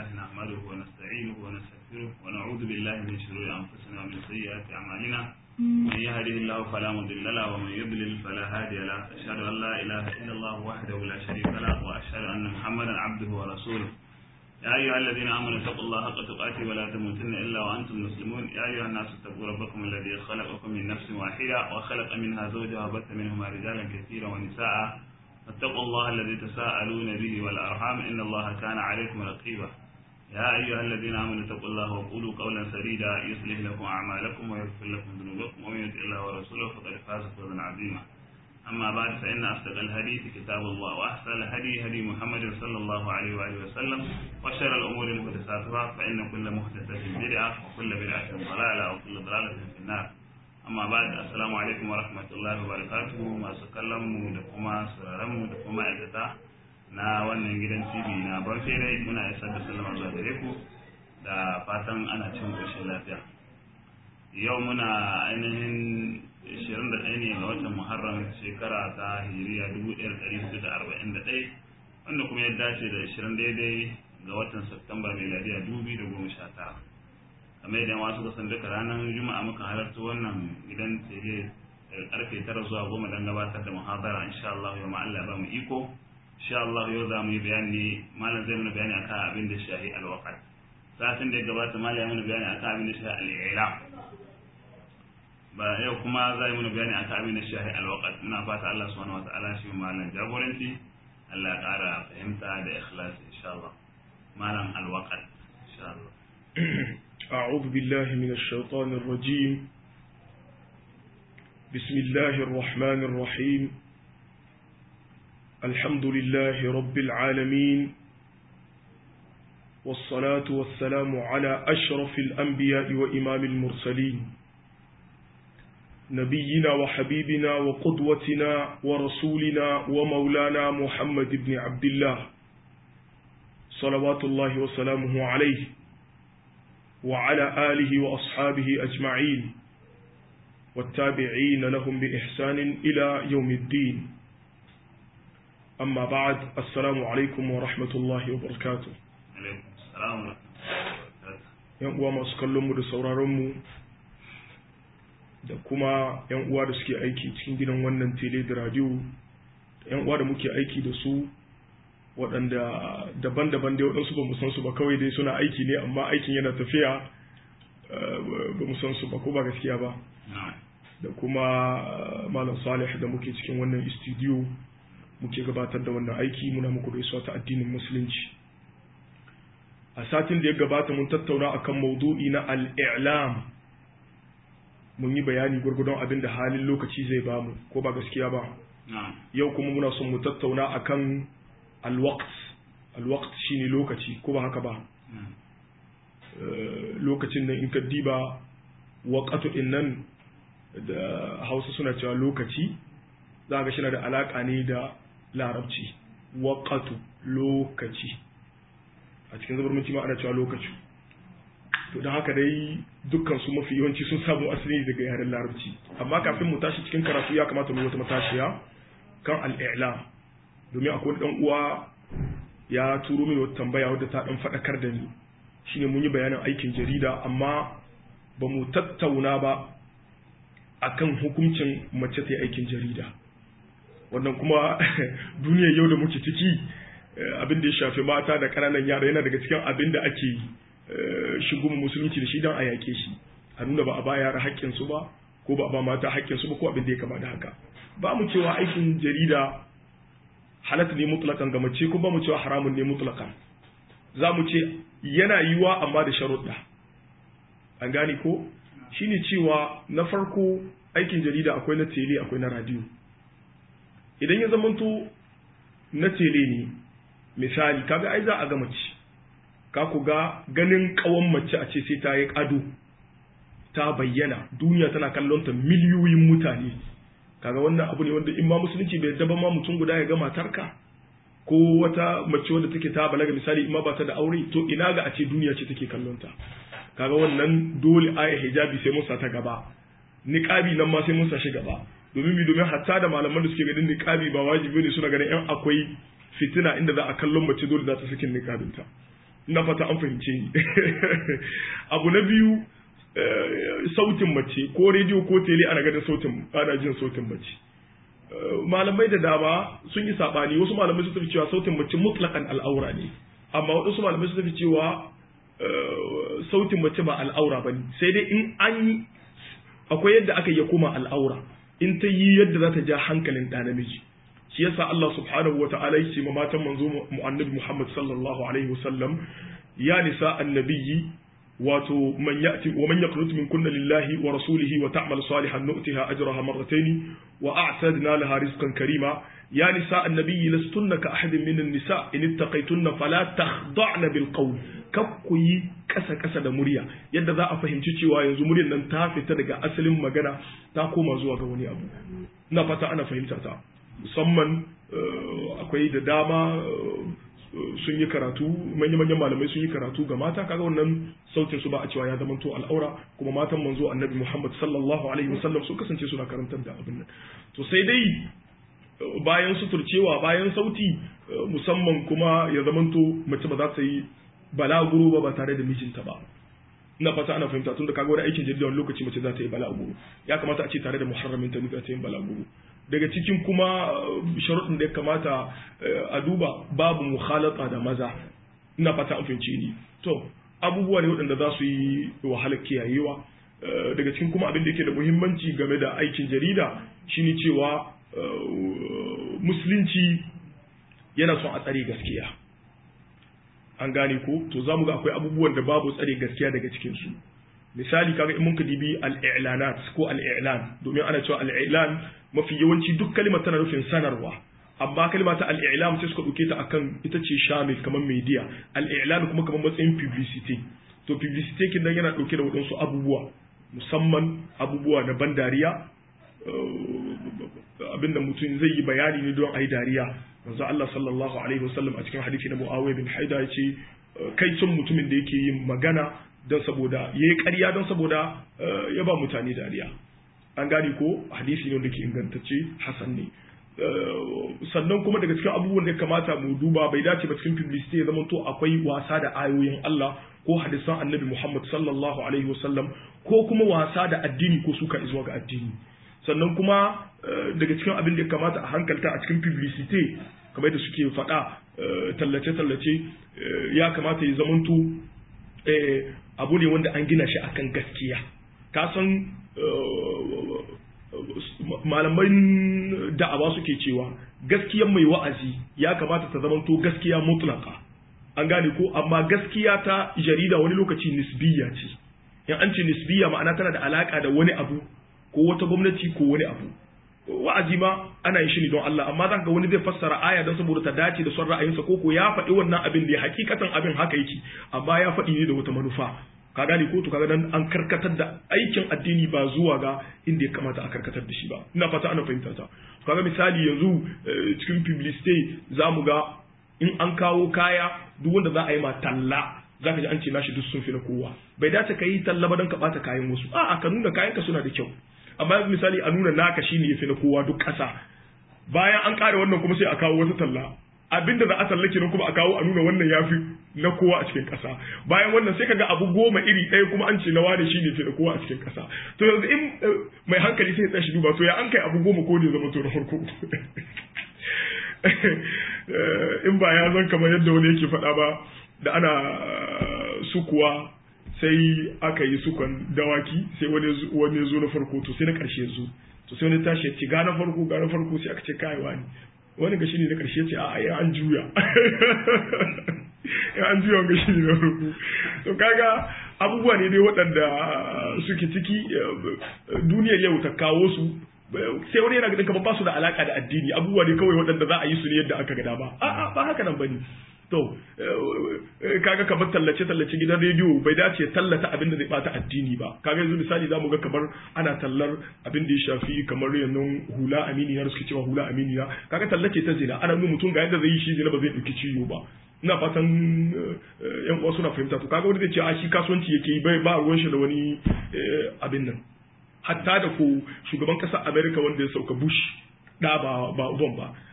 لله نحمده ونستعينه ونستغفره ونعوذ بالله من شرور أنفسنا ومن سيئات أعمالنا من يهده الله فلا مضل له ومن يضلل فلا هادي له أشهد أن لا إله إلا الله وحده لا شريك له وأشهد أن محمدا عبده ورسوله يا أيها الذين آمنوا اتقوا الله حق تقاته ولا تموتن إلا وأنتم مسلمون يا أيها الناس اتقوا ربكم الذي خلقكم من نفس واحدة وخلق منها زوجها وبث منهما رجالا كثيرا ونساء فاتقوا الله الذي تساءلون به والأرحام إن الله كان عليكم رقيبا يا أيها الذين آمنوا اتقوا الله وقولوا قولا سديدا يصلح لكم أعمالكم ويغفر لكم ذنوبكم ومن يطع الله ورسوله فقد فاز فوزا عظيما أما بعد فإن أصدق الحديث كتاب الله وأحسن الهدي هدي محمد صلى الله عليه وآله وسلم وشر الأمور محدثاتها فإن كل محدثة بدعة وكل بدعة ضلالة وكل ضلالة في النار amma ba da assalamu alaikum wa rahmatullahi wa barakatuhu masu kallon mu da kuma sauraron mu da kuma ma'aikata na wannan gidan TV na Banfere muna isar da sallama zuwa gare ku da fatan ana cin koshin lafiya yau muna ainihin 21 ne ga watan Muharram shekara ta Hijiriya 1441 wanda kuma ya dace da 20 daidai ga watan Satumba miladiya 2019 kamar yadda wasu kasan duka ranar juma'a muka halarta wannan gidan tele daga karfe tara zuwa goma don gabatar da muhabara insha Allah yau Allah ba mu iko insha Allah yau za mu yi bayani malam zai mana bayani akan abin da shahi alwaqat satin da ya gabata malam ya mana bayani akan abin da shahi al-ila ba yau kuma za yi mana bayani akan abin da shahi alwaqat muna fata Allah subhanahu wataala shi malam jagoranci Allah ya kara fahimta da ikhlasi insha Allah malam alwaqat insha Allah أعوذ بالله من الشيطان الرجيم بسم الله الرحمن الرحيم الحمد لله رب العالمين والصلاة والسلام على أشرف الأنبياء وإمام المرسلين نبينا وحبيبنا وقدوتنا ورسولنا ومولانا محمد بن عبد الله صلوات الله وسلامه عليه وعلى آله وأصحابه أجمعين والتابعين لهم بإحسان إلى يوم الدين أما بعد السلام عليكم ورحمة الله وبركاته alaikum salam wa yan uwa masu kallon mu da sauraron mu da kuma yan uwa da suke aiki cikin gidan wannan tele da radio da yan uwa da muke aiki da su waɗanda daban-daban dai waɗansu ba mu san su ba kawai dai suna aiki ne amma aikin yana tafiya ba mu san su ba ko ba gaskiya ba da kuma malam salih da muke cikin wannan studio muke gabatar da wannan aiki muna muku gaisuwa ta addinin musulunci a satin da ya gabata mun tattauna akan maudu'i na al-i'lam mun yi bayani gurgudun abin da halin lokaci zai bamu ko ba gaskiya ba yau kuma muna son mu tattauna akan alwaqt alwaqt shine lokaci ko ba haka ba lokacin nan in ka diba waqatu din nan da Hausa suna cewa lokaci za ga shi da alaka ne da larabci waqatu lokaci a cikin zabarmanci ma ana cewa lokaci to don haka dai dukkan su mafi yawanci sun samu asali daga yaren larabci amma kafin mu tashi cikin karatu ya kamata mu wata matashiya kan al-i'lam domin akwai dan uwa ya turo mini wata tambaya wadda ta dan faɗakar da ni shine mun yi bayanin aikin jarida amma ba mu tattauna ba akan hukuncin mace ta aikin jarida wannan kuma duniyar yau da muke ciki abin da ya shafi mata da ƙananan yara yana daga cikin abin da ake shigo musulunci da shi don a yake shi a nuna ba a ba yara haƙƙinsu ba ko ba a ba mata haƙƙinsu ba ko abin da ya kama da haka ba mu cewa aikin jarida halatta ne mutlakan ga mace ko ba mu cewa haramun ne mutlakan za mu ce yana yiwa amma da sharuɗa an gane ko shine cewa na farko aikin jarida akwai na tele akwai na radio idan ya zamanto na tele ne misali kaga ai za a ga mace ka ku ga ganin kawan mace a ce sai ta yi ado ta bayyana duniya tana kallon ta miliyoyin mutane kaga wannan abu ne wanda in ma musulunci bai yadda ba ma mutum guda ya ga matarka ko wata mace wadda take ta balaga misali in ma ba ta da aure to ina ga a ce duniya ce take kallon ta kaga wannan dole aya hijabi sai mun sa ta gaba niqabi nan ma sai mun sa shi gaba domin mi domin hatta da malaman da suke ganin niqabi ba wajibi ne suna ganin yan akwai fitina inda za a kallon mace dole za ta sakin niqabinta na fata an fahimce ni abu na biyu sautin mace ko rediyo ko tele ana ganin sautin ana jin sautin mace malamai da dama sun yi sabani wasu malamai sun tafi cewa sautin mace mutlakan al'aura ne amma wasu malamai sun tafi cewa sautin mace ba al'aura ba ne sai dai in an yi akwai yadda aka yi koma al'aura in ta yi yadda za ta ja hankalin ɗa namiji shi yasa Allah subhanahu wa ta'ala ya ce ma matan manzo annabi Muhammad sallallahu alaihi wasallam ya nisa annabiyyi wato man ya'ti wa man yaqnut min kunna lillahi wa rasulihi wa ta'mal salihan nu'tiha ajraha marratayn wa a'tadna laha rizqan karima ya nisa annabiyyi lastunna ka ahadin min an-nisa in ittaqaytunna fala takhda'na bil qawl kakku yi kasa kasa da murya yadda za a fahimci cewa yanzu muryar nan ta fita daga asalin magana ta koma zuwa ga wani abu ina fata ana fahimta ta musamman akwai da dama sun yi karatu manya-manyan malamai sun yi karatu ga mata kaga wannan sautin su ba a cewa ya zama to al'aura kuma matan manzo annabi Muhammad sallallahu alaihi wasallam su kasance suna karantar da abin nan to sai dai bayan suturcewa bayan sauti musamman kuma ya zama to mace ba za ta yi balaguro ba ba tare da mijinta ba ina fata ana fahimta tun da kaga wani aikin jirgin wani lokaci mace za ta yi balaguro ya kamata a ce tare da muharramin ta za ta yi balaguro daga cikin kuma sharuɗin da ya kamata a duba babu mukhalata da maza ina fata an fahimci ni to abubuwa ne waɗanda za su yi wahalar kiyayewa daga cikin kuma abin da yake da muhimmanci game da aikin jarida shine cewa musulunci yana son a tsare gaskiya an gane ko to za mu ga akwai abubuwan da babu tsare gaskiya daga cikinsu misali kaga in mun ka dibi al-i'lanat ko al-i'lan domin ana cewa al-i'lan mafi yawanci duk kalimar tana nufin sanarwa amma kalma ta al-i'lam sai suka dauke ta akan ita ce shamil kamar media al-i'lan kuma kamar matsayin publicity to publicity kin nan yana dauke da wadansu abubuwa musamman abubuwa na ban dariya abinda mutum zai yi bayani ne don ayi dariya manzo Allah sallallahu alaihi wasallam a cikin hadisi na Muawiya bin Haida ya ce kai sun mutumin da yake yin magana don saboda yayi ƙarya don saboda ya ba mutane dariya an gane ko hadisi ne wanda ke ingantacce hasan ne sannan kuma daga cikin abubuwan da ya kamata mu duba bai dace ba cikin publicity ya zama to akwai wasa da ayoyin Allah ko hadisan annabi Muhammad sallallahu alaihi wasallam ko kuma wasa da addini ko suka zuwa ga addini sannan kuma daga cikin abin da ya kamata a hankalta a cikin publicity kamar da suke faɗa tallace-tallace ya kamata ya zamanto abu ne wanda an gina shi akan gaskiya ka san malaman da'awa suke cewa gaskiyar mai wa'azi ya kamata ta zamanto gaskiya mutlaka an gane ko amma gaskiya ta jarida wani lokaci nisbiya ce in an ce nisbiya ma'ana tana da alaka da wani abu ko wata gwamnati ko wani abu wa'azi ma ana yin shi ne don Allah amma zaka ga wani zai fassara aya don saboda ta dace da son ra'ayinsa ko ko ya faɗi wannan abin da hakikatan abin haka yake amma ya faɗi ne da wata manufa ka gane ko to kaga dan an karkatar da aikin addini ba zuwa ga inda ya kamata a karkatar da shi ba ina fata ana fahimta ta kaga misali yanzu cikin publicity zamu ga in an kawo kaya duk wanda za a yi ma talla zaka ji an ce nashi duk sun fi na kowa bai dace ka yi talla ba don ka bata kayan wasu a'a ka nuna kayan ka suna da kyau amma misali a nuna naka shine yafi na kowa duk ƙasa bayan an ƙara wannan kuma sai a kawo wata talla abinda za a tallake nan kuma a kawo a nuna wannan yafi na kowa a cikin ƙasa bayan wannan sai kaga abu goma iri ɗaya kuma an ce na wane shine fi na kowa a cikin ƙasa to yanzu in mai hankali sai ya tsashi duba to ya an kai abu goma ko ne zama to na farko in ba ya zan kamar yadda wani yake faɗa ba da ana sukuwa sai aka yi sukan dawaki sai wani ya zo na farko to sai na ƙarshe zo to sai wani tashi ya ce ga na farko ga na farko sai aka ce kai wani wani ga ne na ƙarshe ce a ya an juya ya an juya ga shi ne na farko to kaga abubuwa ne dai waɗanda suke ciki duniyar yau ta kawo su sai wani yana ganin kamar ba su da alaka da addini abubuwa ne kawai waɗanda za a yi su ne yadda aka gada ba a'a ba haka nan bane to kaga kamar tallace tallace gidan rediyo bai dace tallata abin da zai bata addini ba kaga yanzu misali zamu ga kamar ana tallar abin da ya shafi kamar yanzu hula aminiya suke cewa hula aminiya kaga tallace ta zina ana nuna mutum ga yadda zai yi shi zina ba zai dauki ciwo ba ina fatan yan uwa suna fahimta to kaga wani zai ce a shi kasuwanci yake yi bai ba ruwan shi da wani abin nan hatta da ko shugaban kasar America wanda ya sauka Bush da ba ba uban ba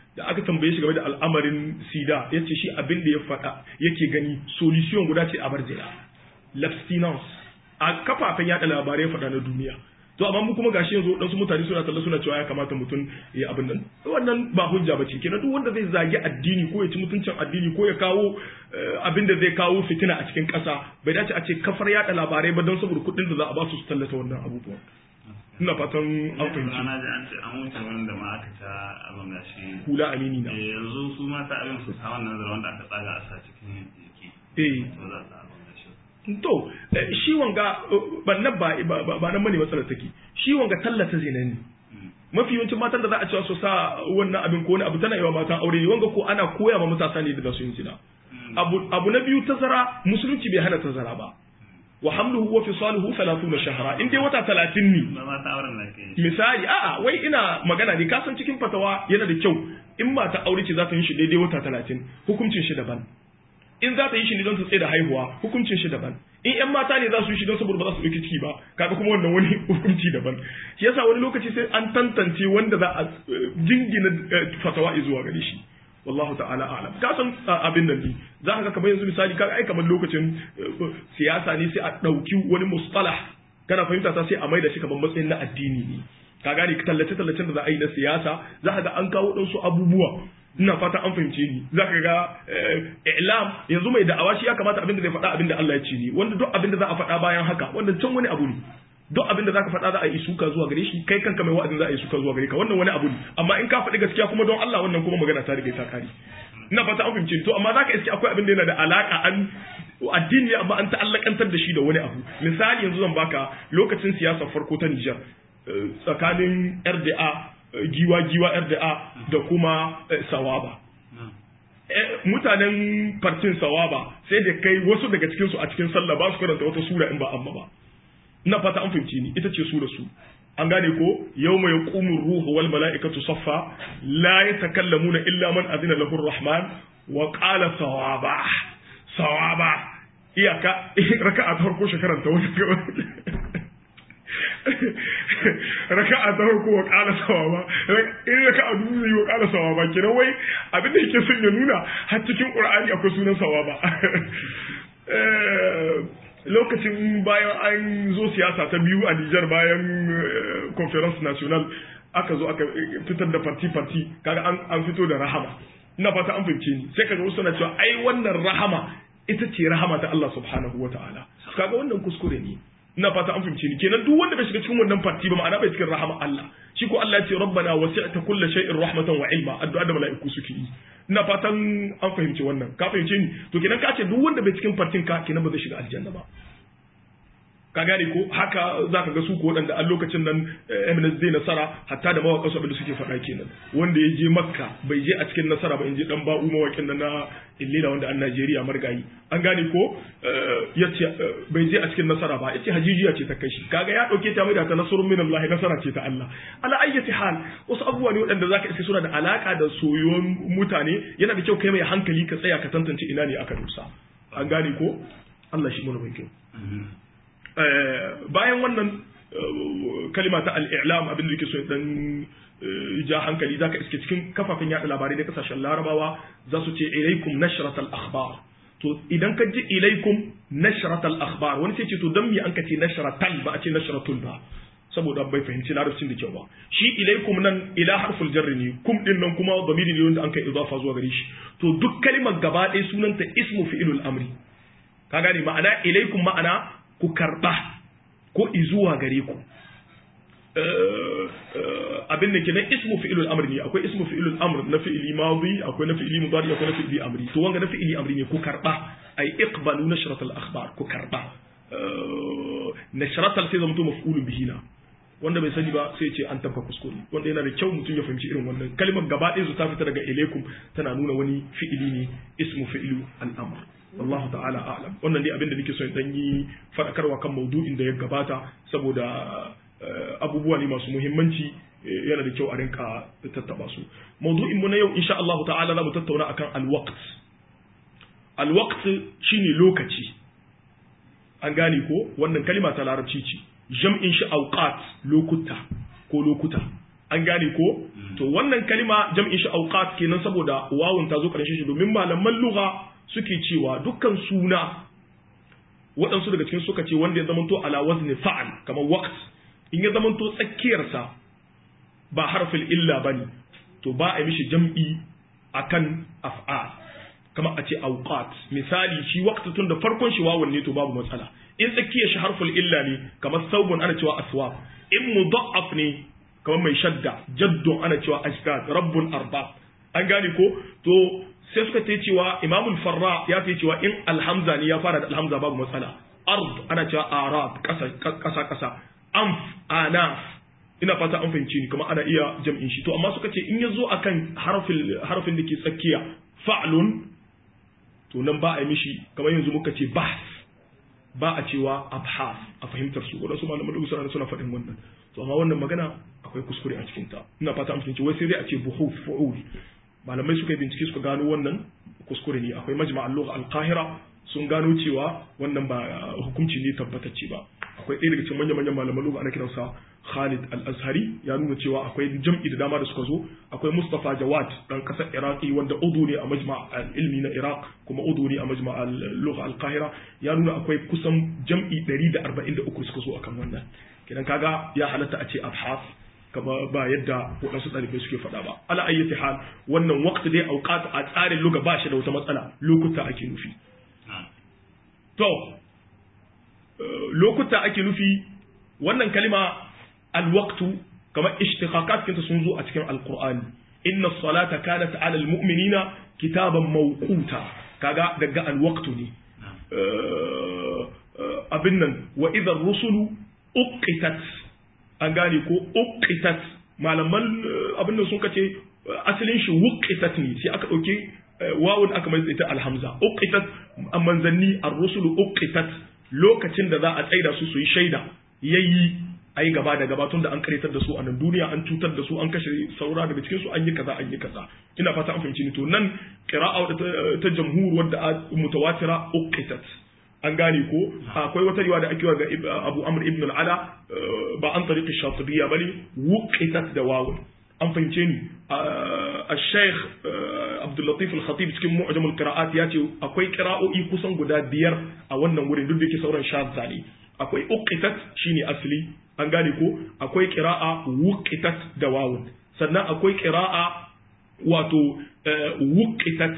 da aka tambaye shi game da al'amarin sida ya ce shi abin da ya faɗa yake gani solution guda ce a bar zina l'abstinence a kafafen yada labarai ya faɗa na duniya to amma mu kuma gashi yanzu wadansu mutane suna talla suna cewa ya kamata mutum ya abin nan wannan ba hujja bace kenan duk wanda zai zagi addini ko ya ci mutuncin addini ko ya kawo abin da zai kawo fitina a cikin ƙasa bai dace a ce kafar yada labarai ba don saboda kuɗin da za a ba su su tallata wannan abubuwan ina fatan an fahimci ana ji an ce an wuce wurin da ma aka ta abin da shi hula amini na yanzu su mata abin su sa wannan zara wanda aka tsaga a sa cikin jiki eh to za su abin da shi to shi wanga bannan ba ba nan bane matsalar take shi wanga tallata zina ne mafi yawancin matan da za a cewa su sa wannan abin ko wani abu tana yawa matan aure ne wanga ko ana koya ma matasa ne da su yin zina abu abu na biyu tazara musulunci bai hana tazara ba wa hamluhu wa fisaluhu 30 shahra in dai wata 30 ne ba ma ta auren da ke misali a'a wai ina magana ne kasan cikin fatawa yana da kyau in mata aure ce za ta yi shi daidai wata 30 hukuncin shi daban in za ta yi shi ne don ta tsaye da haihuwa hukuncin shi daban in yan mata ne za su yi shi don saboda ba za su ɗauki ciki ba kaga kuma wannan wani hukunci daban shi yasa wani lokaci sai an tantance wanda za a jingina fatawa zuwa gare shi wallahu ta'ala a'lam ka san abin nan ne za ka ga kamar yanzu misali ka ai kamar lokacin siyasa ne sai a ɗauki wani mustalah kana fahimta ta sai a maida shi kamar matsayin na addini ne ka gane tallace tallacen da za a yi na siyasa za ka ga an kawo ɗansu abubuwa ina fata an fahimce ni za ka ga i'lam yanzu mai da'awa shi ya kamata abin da zai faɗa abin da Allah ya ce ni wanda duk abin da za a faɗa bayan haka wanda can wani abu ne duk abin da zaka faɗa za a yi suka zuwa gare shi kai kanka mai wa'azin za a yi suka zuwa gare ka wannan wani abu ne amma in ka faɗi gaskiya kuma don Allah wannan kuma magana ta riga ta kare ina fata an fahimce to amma zaka iske akwai abin da yana da alaka an addini amma an ta'allakantar da shi da wani abu misali yanzu zan baka lokacin siyasar farko ta Nijar tsakanin RDA giwa giwa RDA da kuma Sawaba mutanen farcin Sawaba sai da kai wasu daga cikin su a cikin sallah ba su karanta wata sura in ba amma ba ina fata an fahimci ni ita ce sura su an gane ko yawma yaqumu ruhu wal malaikatu saffa la yatakallamuna illa man adina lahu rahman wa qala sawaba sawaba iyaka raka'a ta farko shekaran ta wata raka'a ta farko wa qala sawaba in raka'a dubu wa qala sawaba kenan wai abin da yake son ya nuna har cikin qur'ani akwai sunan sawaba lokacin bayan an zo siyasa ta biyu a Nijar bayan conference national aka zo aka fitar da parti-parti kaga an fito da rahama ina fata an fahimce ni sai kaga wasu na cewa ai wannan rahama ita ce rahama ta Allah subhanahu wataala kaga wannan kuskure ne ina fata an fahimce ni kenan duk wanda bai shiga cikin wannan parti ba ma'ana bai cikin rahama Allah shi ko Allah ya ce rabbana wasi'ta kulli shay'in rahmatan wa ilma addu'a da mala'iku suke yi ina fatan an fahimci wannan ka fahimce ni to kenan ka ce duk wanda bai cikin partin ka kenan ba zai shiga aljanna ba ka gane ko haka za ka ga su ko waɗanda a lokacin nan MNS zai nasara hatta da mawaƙa su abin da suke faɗa kenan wanda ya je makka bai je a cikin nasara ba in je dan ba'u mawaƙin nan na illila wanda an Najeriya margayi an gane ko ya ce bai je a cikin nasara ba ya ce hajijiya ce ta kai shi kaga ya ɗauke ta mai da ta nasarun min Allah nasara ce ta Allah ala ayyati hal wasu abubuwa ne waɗanda zaka iske suna da alaka da soyuwan mutane yana da kyau kai mai hankali ka tsaya ka tantance ina ne aka dosa an gane ko Allah shi mana mai kyau bayan wannan kalima ta al'ilam abin da yake so dan ja hankali zaka iske cikin kafafen yada labarai na kasashen larabawa za su ce ilaikum nashrat al-akhbar to idan ka ji ilaikum nashrat al-akhbar wani sai ce to dan me an ka ce nashratal ba a ce nashratul ba saboda bai fahimci larabcin da kyau ba shi ilaikum nan ila harful jarri ne kum din nan kuma zamiri ne wanda an kai idafa zuwa gare shi to duk kalimar gaba ɗaya sunanta ismu fi'ilul amri ka gane ma'ana ilaikum ma'ana ku karɓa ko izuwa gare ku abin da ke nan ismu fi'ilul amr ne akwai ismu fi'ilul amr na fi'ili madi akwai na fi'ili mudari akwai na fi'ili amri to wanga na fi'ili amri ne ku karɓa ay iqbalu nashrat al akhbar ku karɓa nashrat al sai zamto maf'ulun bihi na wanda bai sani ba sai ce an tabka kuskure wanda yana da kyau mutum ya fahimci irin wannan kalmar gaba ɗaya su ta fita daga ilaikum tana nuna wani fi'ili ne ismu fi'ilu al-amr wallahu ta'ala a'lam wannan dai abin da nake so in dan yi fadakarwa kan maudu'in da ya gabata saboda abubuwa ne masu muhimmanci yana da kyau a rinka tattaba su maudu'in mu na yau insha Allah ta'ala za mu tattauna akan al-waqt al-waqt shine lokaci an gane ko wannan kalima ta larabci ce jam'in shi awqat lokuta ko lokuta an gane ko to wannan kalima jam'in shi awqat kenan saboda wawun ta zo karshen shi domin malaman lugha suke cewa dukkan suna waɗansu daga cikin suka ce wanda ya zamanto ala wazni fa'al kamar waqt in ya zamanto tsakiyarsa ba harfin illa bane to ba a mishi jam'i akan af'al kamar a ce awqat misali shi waqt tun da farkon shi wawun ne to babu matsala in tsakiyar shi harful illa ne kamar saubun ana cewa aswab in mudha'af ne kamar mai shadda jaddun ana cewa ashtad rabbun arba an gane ko to sai suka ce cewa imamul farra ya ce cewa in alhamza ne ya fara da alhamza babu matsala ard ana cewa arad kasa kasa kasa anf anaf ina fata an fahimci ni kuma ana iya jam'in shi to amma suka ce in ya zo akan harfin harfin da ke tsakiya fa'lun to nan ba a yi mishi kamar yanzu muka ce bahs ba a cewa abhas a fahimtar su wadansu malaman da suna suna faɗin wannan to amma wannan magana akwai kuskure a cikin ta ina fata an fahimci wai sai dai a ce buhuf fu'ul malamai suka yi bincike suka gano wannan kuskure ne akwai majma' al-lugha al-qahira sun gano cewa wannan ba hukunci ne tabbatacce ba akwai ɗaya daga cikin manyan manyan malaman lugha ana kiransa Khalid al-Azhari ya nuna cewa akwai jam'i da dama da suka zo akwai Mustafa Jawad dan kasar Iraki wanda udu ne a majma' al-ilmi na Iraq kuma udu ne a majma' al-lugha al-qahira ya nuna akwai kusan jam'i 143 suka zo akan wannan kidan kaga ya halatta a ce abhas kama ba yadda waɗansu ɗalibai suke faɗa ba ala ayyati hal wannan waqti dai auqat a tsarin luga ba shi da wata matsala lokuta ake nufi to lokuta ake nufi wannan kalima alwaqtu kamar ishtiqaqat kinta sun zo a cikin alqur'ani inna salata kanat ala almu'minina kitaban mawquta kaga daga alwaqtu ne abin nan wa idha rusulu uqitat an gane ko uqitat malaman abin da sun kace asalin shi wuqitat ne sai aka dauke wawun aka mai ita alhamza uqitat manzanni ar-rusulu uqitat lokacin da za a tsaida su su yi shaida yayi ai gaba da gaba tun da an karetar da su a nan duniya an cutar da su an kashe saura daga cikin su an yi kaza an yi kaza ina fata an fahimci ni to nan qira'a ta jamhur wadda mutawatira uqitat an gane ko akwai wata riwa da ake wa ga Abu Amr ibn al-Ala ba an tariqi Shatibiyya bane wuqitat da wawu an fahimce ni al-Sheikh Abdul Latif al-Khatib cikin Mu'jam al-Qira'at ya ce akwai qira'o'i kusan guda biyar a wannan wurin duk da yake sauran shadda ne akwai uqitat shine asli an gane ko akwai qira'a wuqitat da wawu sannan akwai qira'a wato wuqitat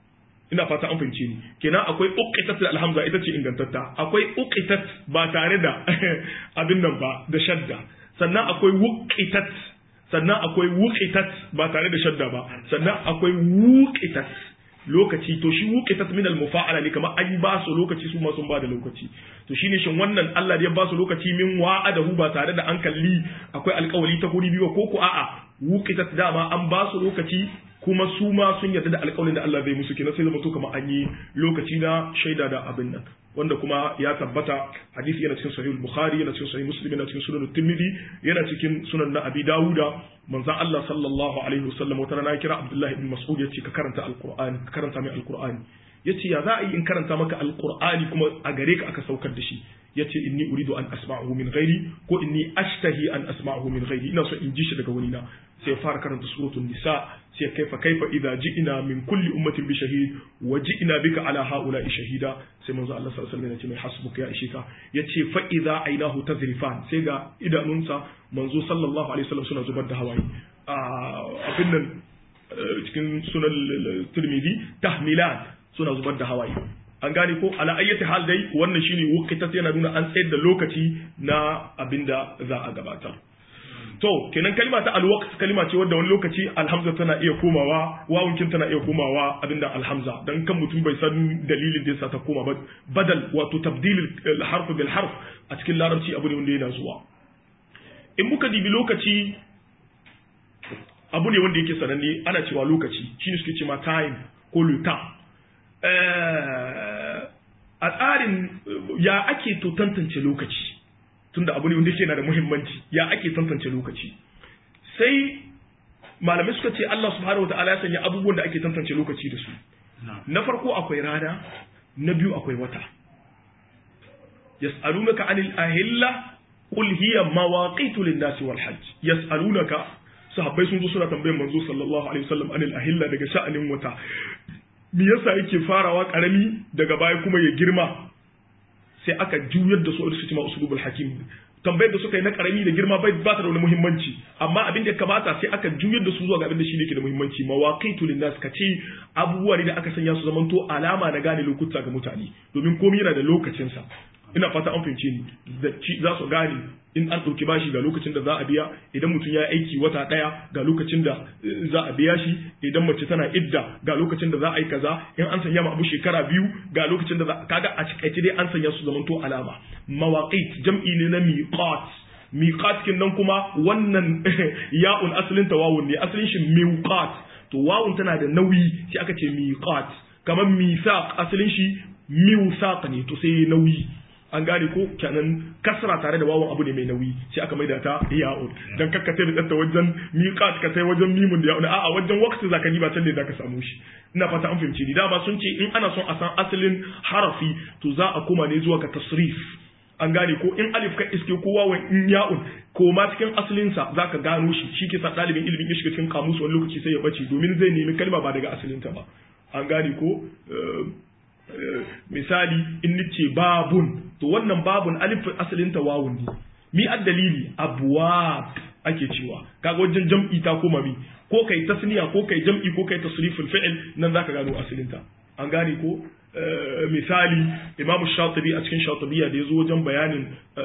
ina fata an fahimce ni kenan akwai uqitat da alhamza ita ce ingantatta akwai uqitat ba tare da abin nan ba da shadda sannan akwai wuqitat sannan akwai wuqitat ba tare da shadda ba sannan akwai wuqitat lokaci to shi wuqitat min al-mufa'ala ne kamar an ba su lokaci su ma sun ba da lokaci to shine shin wannan Allah da ya ba su lokaci min wa'adahu ba tare da an kalli akwai alƙawari ta guri biyu ko ko a'a wuqitat dama an ba su lokaci kuma su ma sun yarda da alƙawarin da Allah zai musu kenan sai zama to kamar an yi lokaci na shaida da abin nan wanda kuma ya tabbata hadisi yana cikin sahih bukhari yana cikin sahih muslim yana cikin sunan tirmidhi yana cikin sunan na abi dawuda manzon Allah sallallahu alaihi wasallam wata rana kira abdullahi ibn mas'ud yace ka karanta alqur'ani ka karanta mai alqur'ani yace ya za a yi in karanta maka alqur'ani kuma a gare ka aka saukar da shi yace inni uridu an asma'ahu min ghairi ko inni ashtahi an asma'ahu min ghairi ina so in ji shi daga wani na sai fara karanta suratul nisa sai kaifa kaifa idza ji'na min kulli ummatin bi shahid wa ji'na bika ala haula'i shahida sai manzo Allah sallallahu alaihi wasallam ya ce mai hasbuka ya ishe ka yace fa idza ainahu tazrifan sai ga idanunsa manzo sallallahu alaihi wasallam suna zubar da hawaye abin nan cikin sunan tirmidhi tahmilan suna zubar da hawaye an gane ko ala ayyati hal dai wannan shine wuqitat yana nuna an tsayar da lokaci na abinda za a gabatar to kenan kalma ta alwaqt kalma ce wadda wani lokaci alhamza tana iya komawa wawunkin tana iya komawa abinda alhamza dan kan mutum bai san dalilin da yasa ta koma ba badal wato tabdil harf bil harf a cikin larabci abu ne wanda yana zuwa in muka dibi lokaci abu ne wanda yake sananne ana cewa lokaci shine suke cewa time ko le a tsarin ya ake to tantance lokaci tunda abu ne wanda yake na da muhimmanci ya ake tantance lokaci sai malamai suka ce Allah subhanahu wataala ya sanya abubuwan da ake tantance lokaci da su na farko akwai rana na biyu akwai wata yas'alunaka anil ahilla qul hiya mawaqitu lin-nasi wal hajj yas'alunaka sahabbai sun zo suna tambayar manzo sallallahu alaihi wasallam anil ahilla daga sha'anin wata me yasa yake farawa karami daga baya kuma ya girma sai aka juyar da su da su cima usulubul hakim tambayar da suka yi na karami da girma bai ba ta da wani muhimmanci amma abin da ya kamata sai aka juyar da su zuwa ga abin da shi ne ke da muhimmanci mawaqitu linnas ka ce abubuwa ne da aka sanya su zamanto alama na gane lokuta ga mutane domin komai yana da lokacin sa ina fata an fahimce ni da za su gane in an ɗauki bashi ga lokacin da za a biya idan mutum ya aiki wata ɗaya ga lokacin da za a biya shi idan mace tana idda ga lokacin da za a yi kaza in an sanya ma abu shekara biyu ga lokacin da za kaga a cikaice dai an sanya su zamanto alama mawaqit jam'i ne na miqat miqat kin nan kuma wannan ya'un asalin ta wawun ne asalin shi miqat to wawun tana da nauyi sai aka ce miqat kamar misaq asalin shi miwsaq ne to sai nauyi an gane ko kenan kasra tare da wawan abu ne mai nauyi sai aka maida ta ya'un dan kakka sai da wajen miqat ka sai wajen mimun da ya'un a'a wajen waqti zaka ni ba can ne zaka samu shi ina fata an fahimci ni dama sun ce in ana son a san asalin harafi to za a koma ne zuwa ga tasrif an gane ko in alif ka iske ko wawan in ya'un ko ma cikin asalin sa zaka gano shi shi ke sa dalibin ilimin ya shiga cikin kamus wani lokaci sai ya bace domin zai nemi kalma ba daga asalin ta ba an gane ko misali in nace babun to wannan babun alif asalin ta wawun ne mi dalili abwab ake cewa kaga wajen jam'i ta koma mi ko kai tasniya ko kai jam'i ko kai tasriful fi'l nan zaka gano asalin ta an gane ko misali imamu shatibi a cikin shatibiya da ya zo wajen bayanin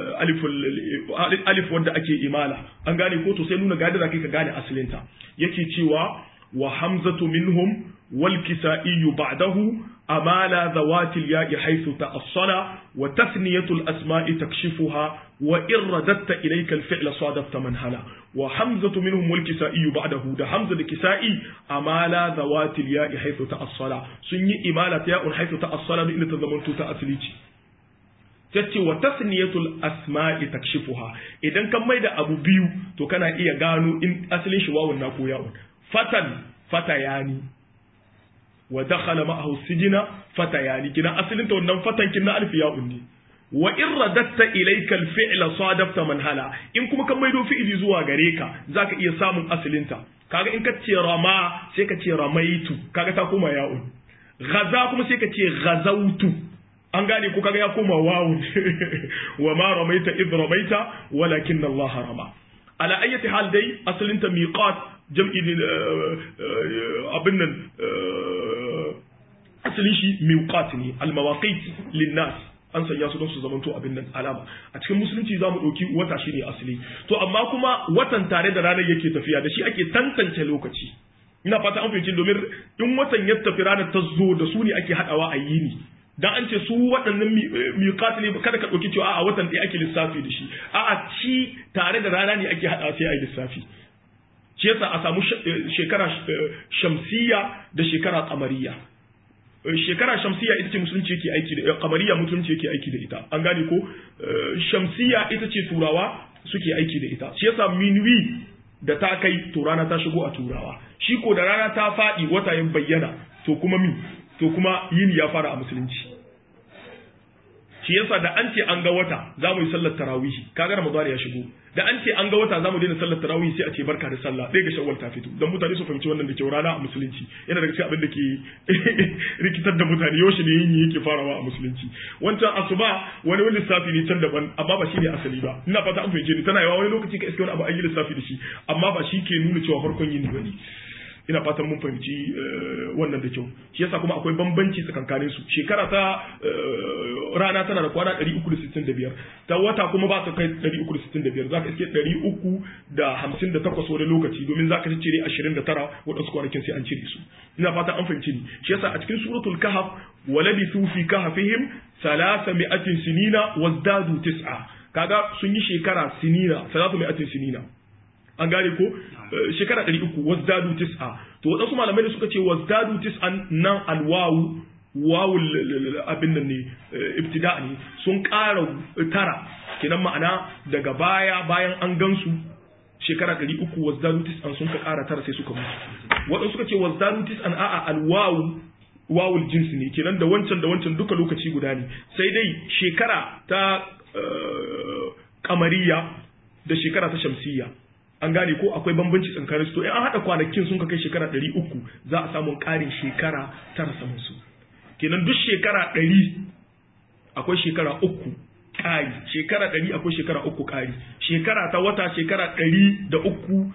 alif wanda ake imala an gane ko to sai nuna gadi da kai ka gane asalinta yake cewa wa hamzatu minhum wal kisaiyu ba'dahu amala zawati al-ya'i haythu ta'assala wa tasniyatu al-asma'i takshifuha wa in radatta ilayka al-fi'la sadafta man hala wa hamzatu minhum wal kisaiyu ba'dahu da hamza da kisai amala zawati al-ya'i haythu ta'assala sun yi imala ta ya'un haythu ta'assala inda ta zamanto ta asali ce tace wa tasniyatul asma'i takshifuha idan kan maida abu biyu to kana iya gano in asalin shi wawun na ko ya'un fatan fatayani wa dakhala ma'ahu sijina fatayani kina asalin ta wannan fatan kin na alfi ya'un ne wa in radatta ilayka al-fi'la sadafta man hala in kuma kan maido fi'ili zuwa gare ka zaka iya samun asalin ta kaga in ka ce rama sai ka ce ramaitu kaga ta koma ya'un ghaza kuma sai ka ce ghazautu an gane ko kaga ya koma wawun wa ma ramaita id ramaita walakin Allah rama ala ayyati hal dai asalin ta miqat jam'i abin nan asalin shi miqat ne al mawaqit lin nas an sanya su don su zamanto abin nan alama a cikin musulunci za mu ɗauki wata shi ne asali to amma kuma watan tare da ranar yake tafiya da shi ake tantance lokaci ina fata an fahimci domin in watan ya tafi ranar ta zo da su ne ake haɗawa a yini dan an ce su waɗannan miƙat ne kada ka ɗauki cewa a watan ɗaya ake lissafi da shi a'a ci tare da rana ne ake haɗawa sai a yi lissafi shi yasa a samu shekara shamsiya da shekara kamariya shekara shamsiya ita ce musulunci yake aiki da kamariya musulunci yake aiki da ita an gane ko shamsiya ita ce turawa suke aiki da ita shi yasa minwi da ta kai to rana ta shigo a turawa shi ko da rana ta faɗi wata ya bayyana to kuma mi to kuma yini ya fara a musulunci shi yasa da an ce an ga wata za mu yi sallar tarawihi kaga ramadan ya shigo da an ce an ga wata za mu daina sallar tarawihi sai a ce barka da sallah ɗaya ga shawwal ta fito dan mutane su fahimci wannan da kyau rana a musulunci yana daga cikin abin da ke rikitar da mutane yaushe ne yini yake farawa a musulunci wancan asuba wani wani lissafi ne can daban amma ba shi ne asali ba ina fata an fahimce ni tana yawa wani lokaci ka iske wani abu an yi lissafi da shi amma ba shi ke nuna cewa farkon yini ba ne ina fatan mun fahimci wannan da kyau shi yasa kuma akwai bambanci tsakankanin su shekara ta rana tana da kwana 365 ta wata kuma ba ta kai 365 zaka iske 358 wani lokaci domin zaka ci cire 29 wadansu kwanakin sai an cire su ina fatan an fahimci ni shi yasa a cikin suratul kahf walabithu fi kahfihim 300 sinina wazdadu tis'a kaga sun yi shekara sinina 300 sinina an gane ko shekara ɗari uku wasdadu tis'a to waɗansu malamai da suka ce wasdadu tis'an nan alwawu wawu abin nan ne ibtida ne sun ƙara tara kenan ma'ana daga baya bayan an gansu shekara ɗari uku wasdadu tis'an sun ka ƙara tara sai suka mutu waɗansu suka ce wasdadu tis'an a'a alwawu wawul jins ne kenan da wancan da wancan duka lokaci guda ne sai dai shekara ta kamariya da shekara ta shamsiyya an gane ko akwai bambanci tsakanin su to in an haɗa kwanakin sun ka kai shekara ɗari uku za a samu ƙarin shekara tara saman su kenan duk shekara ɗari akwai shekara uku ƙari shekara ɗari akwai shekara uku ƙari shekara ta wata shekara ɗari da uku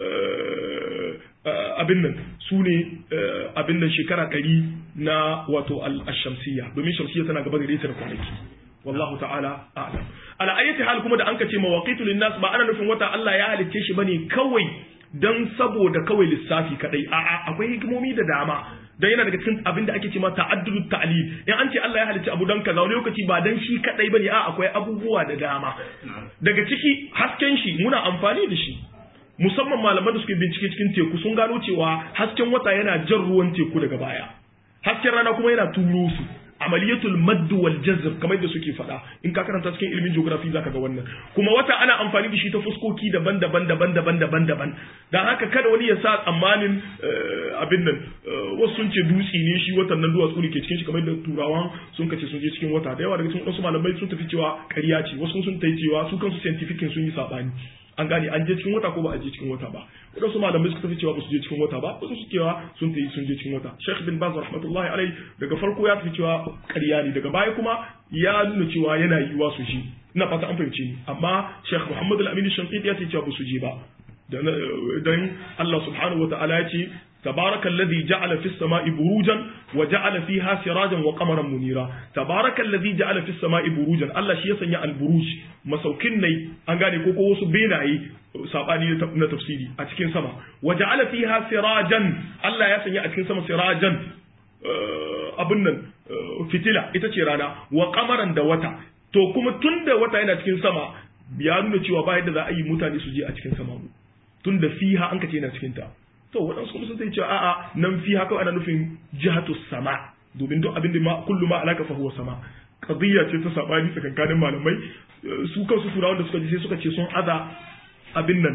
abin nan su ne abin nan shekara ɗari na wato al-shamsiyya domin shamsiyya tana gaba gare ta da kwanaki wallahu ta'ala a'lam ala ayati hal kuma da an kace mawaqitu linnas ba ana nufin wata Allah ya halicce shi bane kawai dan saboda kawai lissafi kadai a'a akwai hikimomi da dama dan yana daga cikin abin da ake cewa ta'addudut ta'lil in an ce Allah ya halicci abu dan kaza wani lokaci ba dan shi kadai bane a akwai abubuwa da dama daga ciki hasken shi muna amfani da shi musamman malaman da suke bincike cikin teku sun gano cewa hasken wata yana jan ruwan teku daga baya hasken rana kuma yana turo su amaliyatul madd wal jazb kamar da suke faɗa in ka karanta cikin ilimin geography zaka ga wannan kuma wata ana amfani da shi ta fuskoki daban-daban daban-daban daban-daban dan haka kada wani ya sa tsammanin abin nan wasu sun ce dutse ne shi watan nan duwatsu ne ke cikin shi kamar da turawan sun kace sun je cikin wata da yawa daga cikin wasu malamai sun tafi cewa ƙarya ce wasu sun tafi cewa su kansu scientific sun yi sabani an gane an je cikin wata ko ba a je cikin wata ba wadansu malamai suka tafi cewa ba su je cikin wata ba wasu su cewa sun tafi sun je cikin wata Sheikh bin Baz rahmatullahi alai daga farko ya tafi cewa ƙarya ne daga baya kuma ya nuna cewa yana yiwa su shi ina fata an fahimce ni amma Sheikh Muhammad al-Amin Shanqiti ya ce cewa ba su je ba dan Allah subhanahu wa ta'ala ya ce تبارك الذي جعل في السماء بروجا وجعل فيها سراجا وقمرا منيرا تبارك الذي جعل في السماء بروجا الله shi ya sanya alburuj masaukin nai an gane ko ko wasu benaye sabani na tafsiri a cikin sama waja'ala fiha sirajan Allah ya sanya a cikin sama sirajan abin nan fitila ita ce rana wa qamaran da wata to kuma tunda wata yana cikin sama ya nuna cewa ba yadda za a yi mutane su je a cikin sama tunda fiha an kace yana cikin ta to waɗansu kuma sun sai cewa a'a nan fi haka ana nufin jihatu sama domin duk abin da ma kullu ma alaka fa huwa sama qadiyya ce ta sabani tsakankanin malamai su kansu turawan da suka ji sai suka ce sun aza abin nan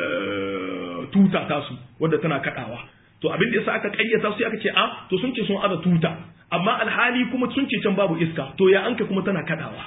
tuta tasu wadda tana kadawa to abin da yasa aka kayyata su aka ce a to sun ce sun aza tuta amma alhali kuma sun ce can babu iska to ya anka kuma tana kadawa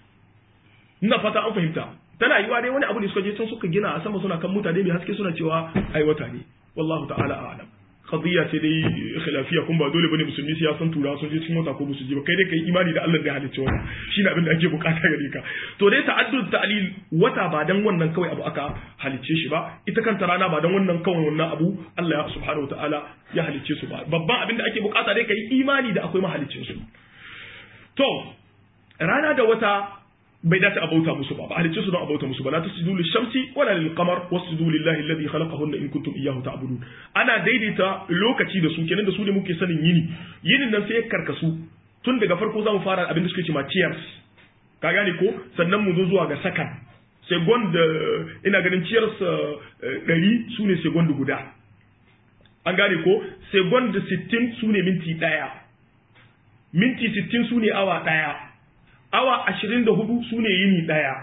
ina fata an fahimta tana yiwa dai wani abu da suka je can suka gina a sama suna kan mutane mai haske suna cewa ai wata ne wallahu ta'ala a'lam qadiyya ce dai khilafiya kun ba dole bane musulmi sai ya san tura sun je cikin wata ko musu ji ba kai dai kai imani da Allah da ya halicce wannan shine abin da ake bukata gare ka to dai ta'addud ta'lil wata ba dan wannan kawai abu aka halicce shi ba ita kanta rana ba dan wannan kawai wannan abu Allah ya subhanahu ta'ala ya halicce su ba babban abin da ake bukata dai kai imani da akwai mahaliccin su to rana da wata bai dace a bauta musu ba ba halicce su don a bauta musu ba la tasjudu lishamsi wala lilqamar wasjudu lillahi alladhi khalaqahunna in kuntum iyyahu ta'budun ana daidaita lokaci da su kenan da su ne muke sanin yini yinin nan sai ya karkasu tun daga farko zamu fara abin da suke cewa cheers ka gane ko sannan mu zo zuwa ga sakan second ina ganin cheers ɗari su ne second guda an gane ko second 60 su ne minti ɗaya minti 60 su ne awa ɗaya awa ashirin da hudu su ne yini ɗaya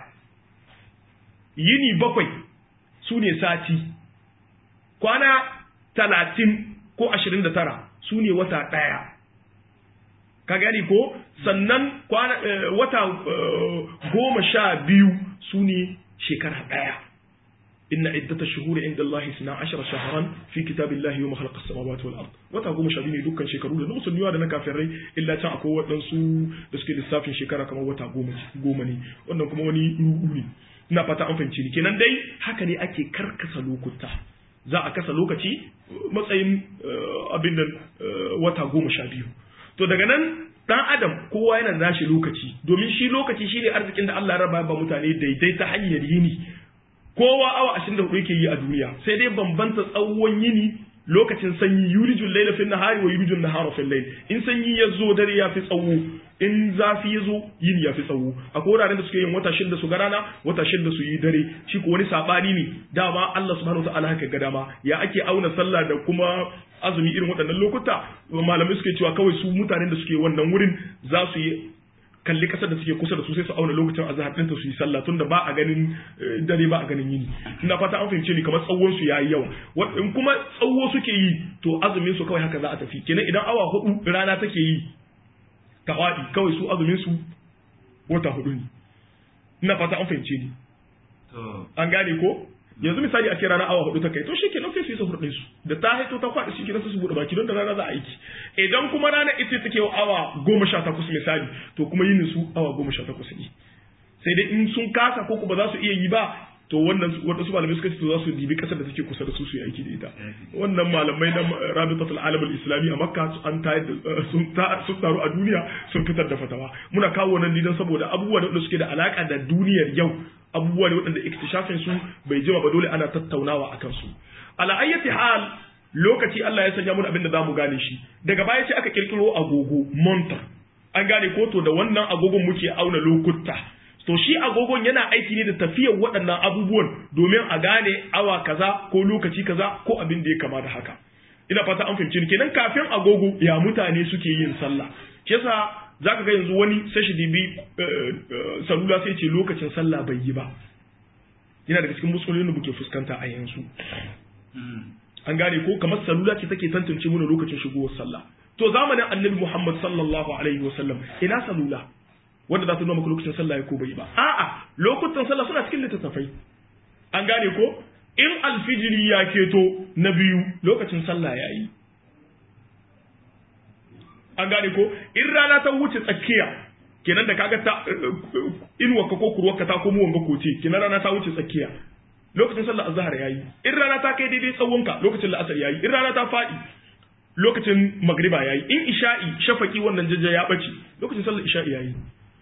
yini bakwai su ne sati kwana talatin ko ashirin da tara su ne wata ɗaya ka gani ko sannan kwana wata goma sha biyu su ne shekara ɗaya inna iddata shuhuri inda Allah suna ashara shaharan fi kitabillahi yawma khalaqa as-samawati wal ard wata goma sha biyu ne dukkan shekaru da na musulmi da na kafirai illa can akwai waɗansu da suke lissafin shekara kamar wata goma goma ne wannan kuma wani ruɗu ne ina fata an fahimci ni kenan dai haka ne ake karkasa lokuta za a kasa lokaci matsayin abin nan wata goma sha biyu to daga nan dan adam kowa yana da nashi lokaci domin shi lokaci shine arzikin da Allah ya raba ba mutane daidai ta hanyar yini kowa awa 24 yake yi a duniya sai dai bambanta tsawon yini lokacin sanyi yulijul layla fil nahari wa yulijul nahara fil layl in sanyi ya zo dare ya fi tsawo in zafi ya zo yini ya fi tsawo akwai wuraren da suke yin wata shida su ga rana wata shida su yi dare shi ko wani sabani ne dama Allah subhanahu wataala haka ga dama ya ake auna sallah da kuma azumi irin waɗannan lokuta malamai suke cewa kawai su mutanen da suke wannan wurin za su yi kalli kasar da suke kusa da su sai su auna lokacin azhar ɗinta su yi sallah tunda ba a ganin dare ba a ganin yini ina fata an fahimce ni kamar tsawon su yayi yawa in kuma tsawo suke yi to azumin su kawai haka za a tafi kenan idan awa hudu rana take yi tawadi kawai su azumin su wata hudu ne ina fata an fahimce ni an gane ko yanzu misali a ce rana awa hudu ta kai to shi kenan sai su yi sahur ɗin su da ta haito ta kwaɗa shi kenan su buɗe baki don da rana za a aiki idan kuma rana ita take awa goma sha takwas misali to kuma yin su awa goma sha takwas ne sai dai in sun kasa ko ba za su iya yi ba to wannan wadansu malamai suka ce to za su dibi kasar da take kusa da su su yi aiki da ita wannan malamai na rabitatul alam al-islami a makka an tayar sun sun taru a duniya sun fitar da fatawa muna kawo wannan ne don saboda abubuwa da suke da alaka da duniyar yau abubuwa ne waɗanda ikhtishafin su bai jima ba dole ana tattaunawa akan su ala ayyati hal lokaci Allah ya sanya mun abin da zamu gane shi daga baya sai aka kirkiro agogo monta an gane ko to da wannan agogon muke auna lokuta to shi agogon yana aiki ne da tafiyar waɗannan abubuwan domin a gane awa kaza ko lokaci kaza ko abin da ya kama da haka ina fata an fahimci kenan kafin agogo ya mutane suke yin sallah shi yasa zaka ga yanzu wani sai shi dibi salula sai ce lokacin sallah bai yi ba yana daga cikin musulmi da muke fuskanta a yanzu an gane ko kamar salula ce take tantance mana lokacin shigowar sallah to zamanin annabi Muhammad sallallahu alaihi wasallam ina salula wanda za su nuna maka lokacin sallah ya ko bai ba a'a lokutan sallah suna cikin littattafai an gane ko in alfijiri ya keto na biyu lokacin sallah ya yi an gane ko in rana ta wuce tsakiya kenan da kaga ta inuwarka ko kurwarka ta komo wanga koce kenan rana ta wuce tsakiya lokacin sallah azhar yayi in rana ta kai daidai tsawonka lokacin la'asar yayi in rana ta fadi lokacin magriba yayi in isha'i shafaki wannan jajja ya bace lokacin sallah isha'i yayi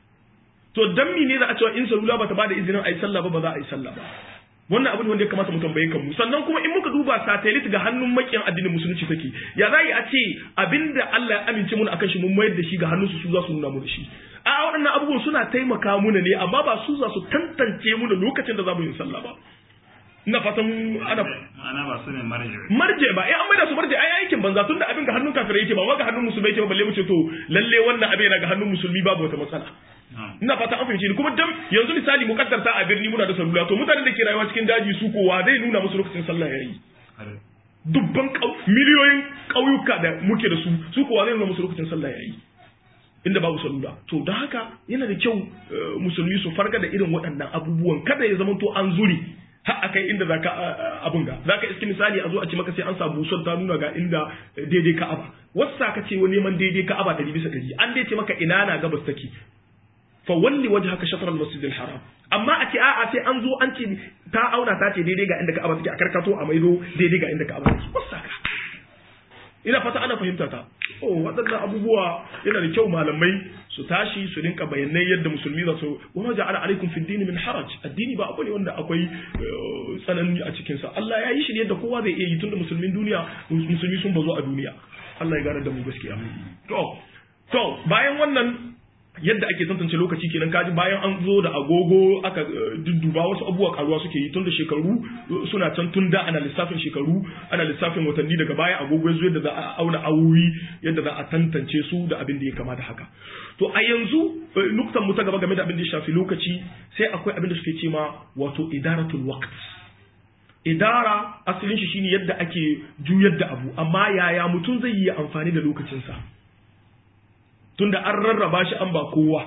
to dan ne za a cewa in salula bata bada izinin ayi sallah ba ba za a yi sallah ba wannan abin wanda ya kamata mu tambaye kanmu sannan kuma in muka duba satellite ga hannun makiyan addinin musulunci take ya za a ce abinda Allah ya amince mun akan shi mun mayar da shi ga hannun su su za su nuna mu da shi a waɗannan abubuwan suna taimaka muna ne amma ba su za su tantance mu da lokacin da za mu yi sallah ba ina fatan ana ma'ana ba su ne marje marje ba eh an maida su marje ai aikin banza tunda abin ga hannun kafirai yake ba ma ga hannun musulmai yake ba balle mu ce to lalle wannan abin yana ga hannun musulmi babu wata matsala ina fata an fahimci ni kuma dan yanzu misali mu kaddarta a birni muna da salula to mutanen da ke rayuwa cikin daji su kowa zai nuna musu lokacin sallah yayi dubban miliyoyin ƙauyuka da muke da su su kowa zai nuna musu lokacin sallah yayi inda babu salula to don haka yana da kyau musulmi su farga da irin waɗannan abubuwan kada ya zama to an zuri har akai inda zaka abun ga zaka iski misali a zo a ce maka sai an samu son ta nuna ga inda daidai ka'aba wasu ka ce wani neman daidai ka'aba ɗari bisa ɗari an dai ce maka ina na gabas take fa walli wajhaka shatr al-masjid al-haram amma a ce a'a sai an zo an ce ta auna ta ce daidai ga inda ka'aba take a karkato a maido daidai ga inda ka'aba take wasu ka ina fata ana fahimta ta oh waɗannan abubuwa yana da kyau malamai su tashi su rinka bayanai yadda musulmi za su wa ja'ala alaikum fi dini min haraj addini ba abu ne wanda akwai tsanani a cikin sa Allah ya yi shi ne yadda kowa zai iya yi tunda musulmin duniya musulmi sun bazo a duniya Allah ya gane da mu gaskiya to to bayan wannan yadda ake tantance lokaci kenan kaji bayan an zo da agogo aka dudduba wasu abubuwa karuwa suke yi tun da shekaru suna can tun da ana lissafin shekaru ana lissafin watanni daga baya agogo yanzu yadda za a auna awowi yadda za a tantance su da abin da ya kama da haka to a yanzu nuktan mu ta gaba game da abin da ya shafi lokaci sai akwai abin da suke ce ma wato idaratul waqt idara asalin shi shine yadda ake juyar da abu amma yaya mutum zai yi amfani da lokacinsa tunda an rarraba shi an ba kowa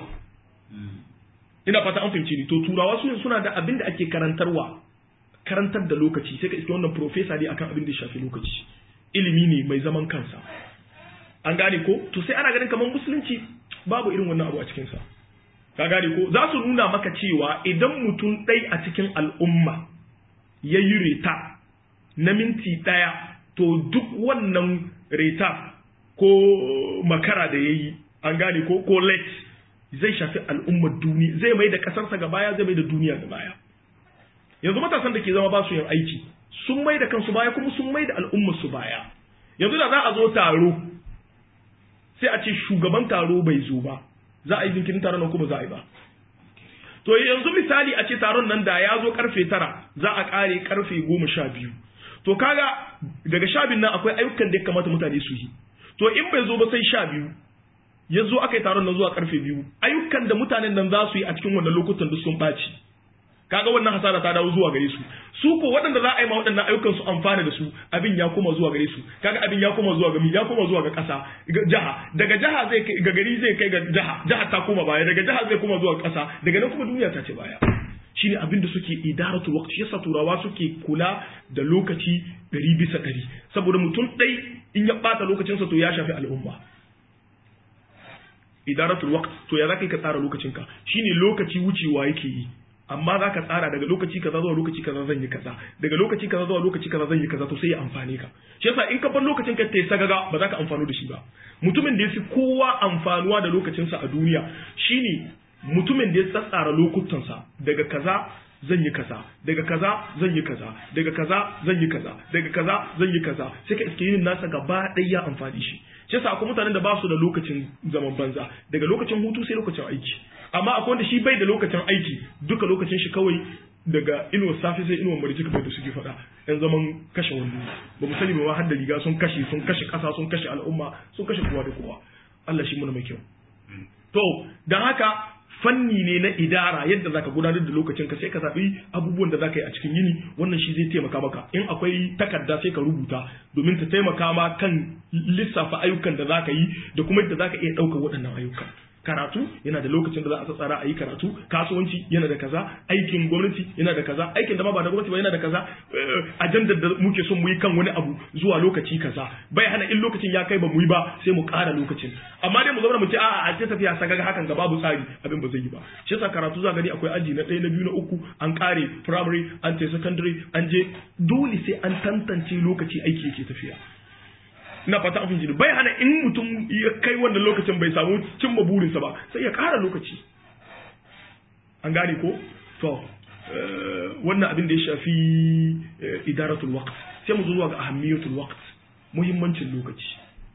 ina fata an fahimci ni to turawa su suna da abin da ake karantarwa karantar da lokaci sai ka iske wannan professor ne akan abin da ya shafi lokaci ilimi ne mai zaman kansa an gane ko to sai ana ganin kamar musulunci babu irin wannan abu a cikin sa ka gane ko za su nuna maka cewa idan mutum ɗai a cikin al'umma ya yi reta na minti ɗaya to duk wannan reta ko makara da ya yi an gane ko ko late zai shafi al'ummar duniya zai mai da kasarsa ga baya zai mai da duniya ga baya yanzu matasan da ke zama ba su yin aiki sun mai da kansu baya kuma sun mai da al'ummar su baya yanzu da za a zo taro sai a ce shugaban taro bai zo ba za a yi jinkirin taron nan kuma za a yi ba to yanzu misali a ce taron nan da ya zo karfe tara za a kare karfe goma sha biyu to kaga daga sha biyun nan akwai ayyukan da ya kamata mutane su yi to in bai zo ba sai sha biyu ya zo aka yi taron nan zuwa karfe biyu ayyukan da mutanen nan za su yi a cikin wannan lokutan duk sun ɓaci kaga wannan hasara ta dawo zuwa gare su su ko waɗanda za a yi ma waɗannan ayyukan su amfana da su abin ya koma zuwa gare su kaga abin ya koma zuwa ga ya koma zuwa ga ƙasa jaha daga jaha zai ga gari zai kai ga jaha jaha ta koma baya daga jaha zai koma zuwa ƙasa daga nan kuma duniya ta ce baya shine abin da suke idaratul waqti yasa turawa suke kula da lokaci ɗari bisa ɗari saboda mutum ɗai in ya ɓata lokacinsa to ya shafi al'umma idaratul waqt to ya zaka ka tsara lokacinka shine lokaci wucewa yake yi amma za ka tsara daga lokaci kaza zuwa lokaci kaza zan yi kaza daga lokaci kaza zuwa lokaci kaza zan yi kaza to sai ya amfane ka shi yasa in ka bar lokacin ka tai sagaga ba za ka amfano da shi ba mutumin da ya fi kowa amfanuwa da lokacinsa a duniya shine mutumin da ya tsatsara lokutansa daga kaza zan yi kaza daga kaza zan yi kaza daga kaza zan yi kaza daga kaza zan yi kaza sai ka iske yin nasa gaba ɗaya ya amfani shi shi yasa akwai mutanen da ba su da lokacin zaman banza daga lokacin hutu sai lokacin aiki amma akwai wanda shi bai da lokacin aiki duka lokacin shi kawai daga inuwar safe sai inuwar marici kamar da suke faɗa yan zaman kashe wando ba mu sani ba ma har da riga sun kashe sun kashe ƙasa sun kashe al'umma sun kashe kowa da kowa Allah shi muna mai kyau to dan haka fanni ne na idara yadda zaka gudanar da lokacin ka sai ka zaɓi abubuwan da zaka yi a cikin yini wannan shi zai taimaka maka in akwai takarda sai ka rubuta domin ta taimaka ma kan lissafa ayyukan da zaka yi da kuma yadda zaka iya ɗaukar waɗannan ayyukan karatu yana da lokacin da za a tsara a yi karatu kasuwanci yana da kaza aikin gwamnati yana da kaza aikin da ma ba da gwamnati ba yana da kaza ajandar da muke son mu yi kan wani abu zuwa lokaci kaza bai hana in lokacin ya kai ba mu yi ba sai mu ƙara lokacin amma dai mu zauna mu ce a'a a ce tafiya sagaga hakan ga babu tsari abin ba zai yi ba shi yasa karatu za gani akwai aji na ɗaya na biyu na uku an ƙare primary an ce secondary an je dole sai an tantance lokaci aiki yake tafiya ina fata an fahimci bai hana in mutum ya kai wannan lokacin bai samu cimma burinsa ba sai ya ƙara lokaci an gane ko to wannan abin da ya shafi idaratul waqt sai mu zuwa ga ahammiyatul waqt muhimmancin lokaci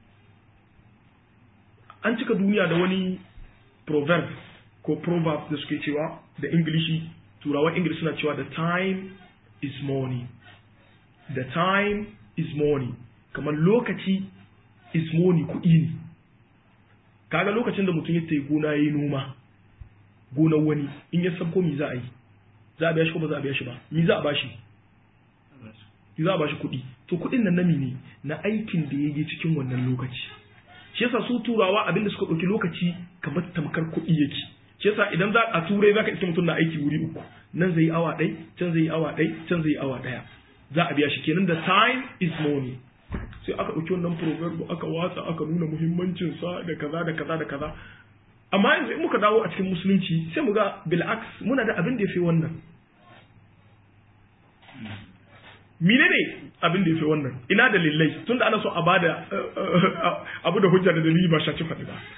an cika duniya da wani proverb ko proverb da suke cewa da ingilishi turawan ingilishi suna cewa the time is money the time is money kamar lokaci is money kuɗi ne kaga lokacin da mutum ya tayi gona yayi noma gonar wani in ya sabko mi za a yi za a biya shi ko ba za a biya shi ba mi za a bashi za a bashi kuɗi to kuɗin nan nami ne na aikin da ya yi cikin wannan lokaci shi yasa su turawa abinda suka ɗauki lokaci kamar tamkar kuɗi yake shi yasa idan za a turai zaka iske mutum na aiki wuri uku nan zai yi awa ɗai can zai yi awa ɗai can zai yi awa ɗaya za a biya shi kenan da time is money sai aka ɗauki wannan proverb aka watsa aka nuna muhimmancinsa da kaza da kaza da kaza amma yanzu in muka dawo a cikin musulunci sai mu ga bil'aks muna da abin da ya fi wannan mine ne abin da ya fi wannan ina dalilai tunda ana so a bada abu da hujja da dalili ba shaci faɗi ba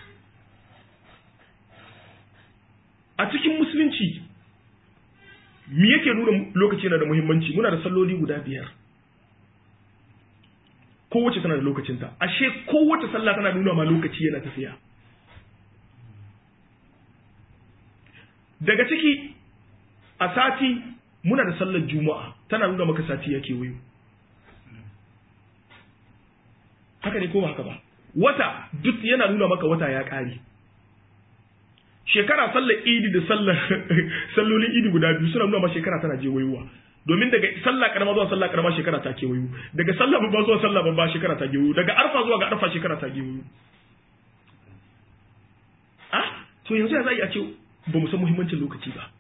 a cikin musulunci me yake nuna lokaci yana da muhimmanci muna da salloli guda biyar kowace tana da lokacinta ashe kowace sallah tana nuna ma lokaci yana tafiya daga ciki a sati muna da sallar juma'a tana nuna maka sati yake wayo haka ne ko ba haka ba wata duk yana nuna maka wata ya ƙare shekara sallar idi da sallar sallolin idi guda biyu suna nuna ma shekara tana je wayowa domin daga sallah karama zuwa sallah karama shekara ta kewayo daga sallah babba zuwa sallah babba shekara ta kewayo daga arfa zuwa ga arfa shekara ta kewayo ah to yanzu ya zai a ce ba mu san muhimmancin lokaci ba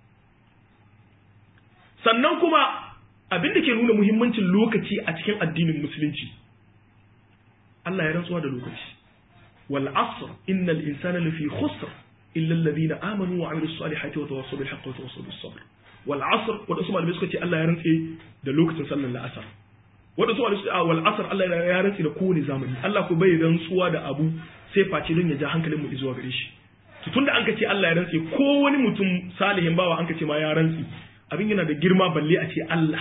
sannan kuma abin da ke nuna muhimmancin lokaci a cikin addinin musulunci Allah ya rantsuwa da lokaci wal asr innal insana lafi khusr illa alladhina amanu wa amilus salihati wa tawassaw bil haqqi wa tawassaw bis sabr wal asr wadansu malamai suka ce Allah ya rantse da lokacin sallar la'asar wadansu malamai suka ce wal asr Allah ya rantse da kowane zamani Allah ko bai rantsuwa da abu sai face don ya ja hankalin mu zuwa gare shi to tunda an ka ce Allah ya rantse ko wani mutum salihin bawa an ka ce ma ya rantse abin yana da girma balle a ce Allah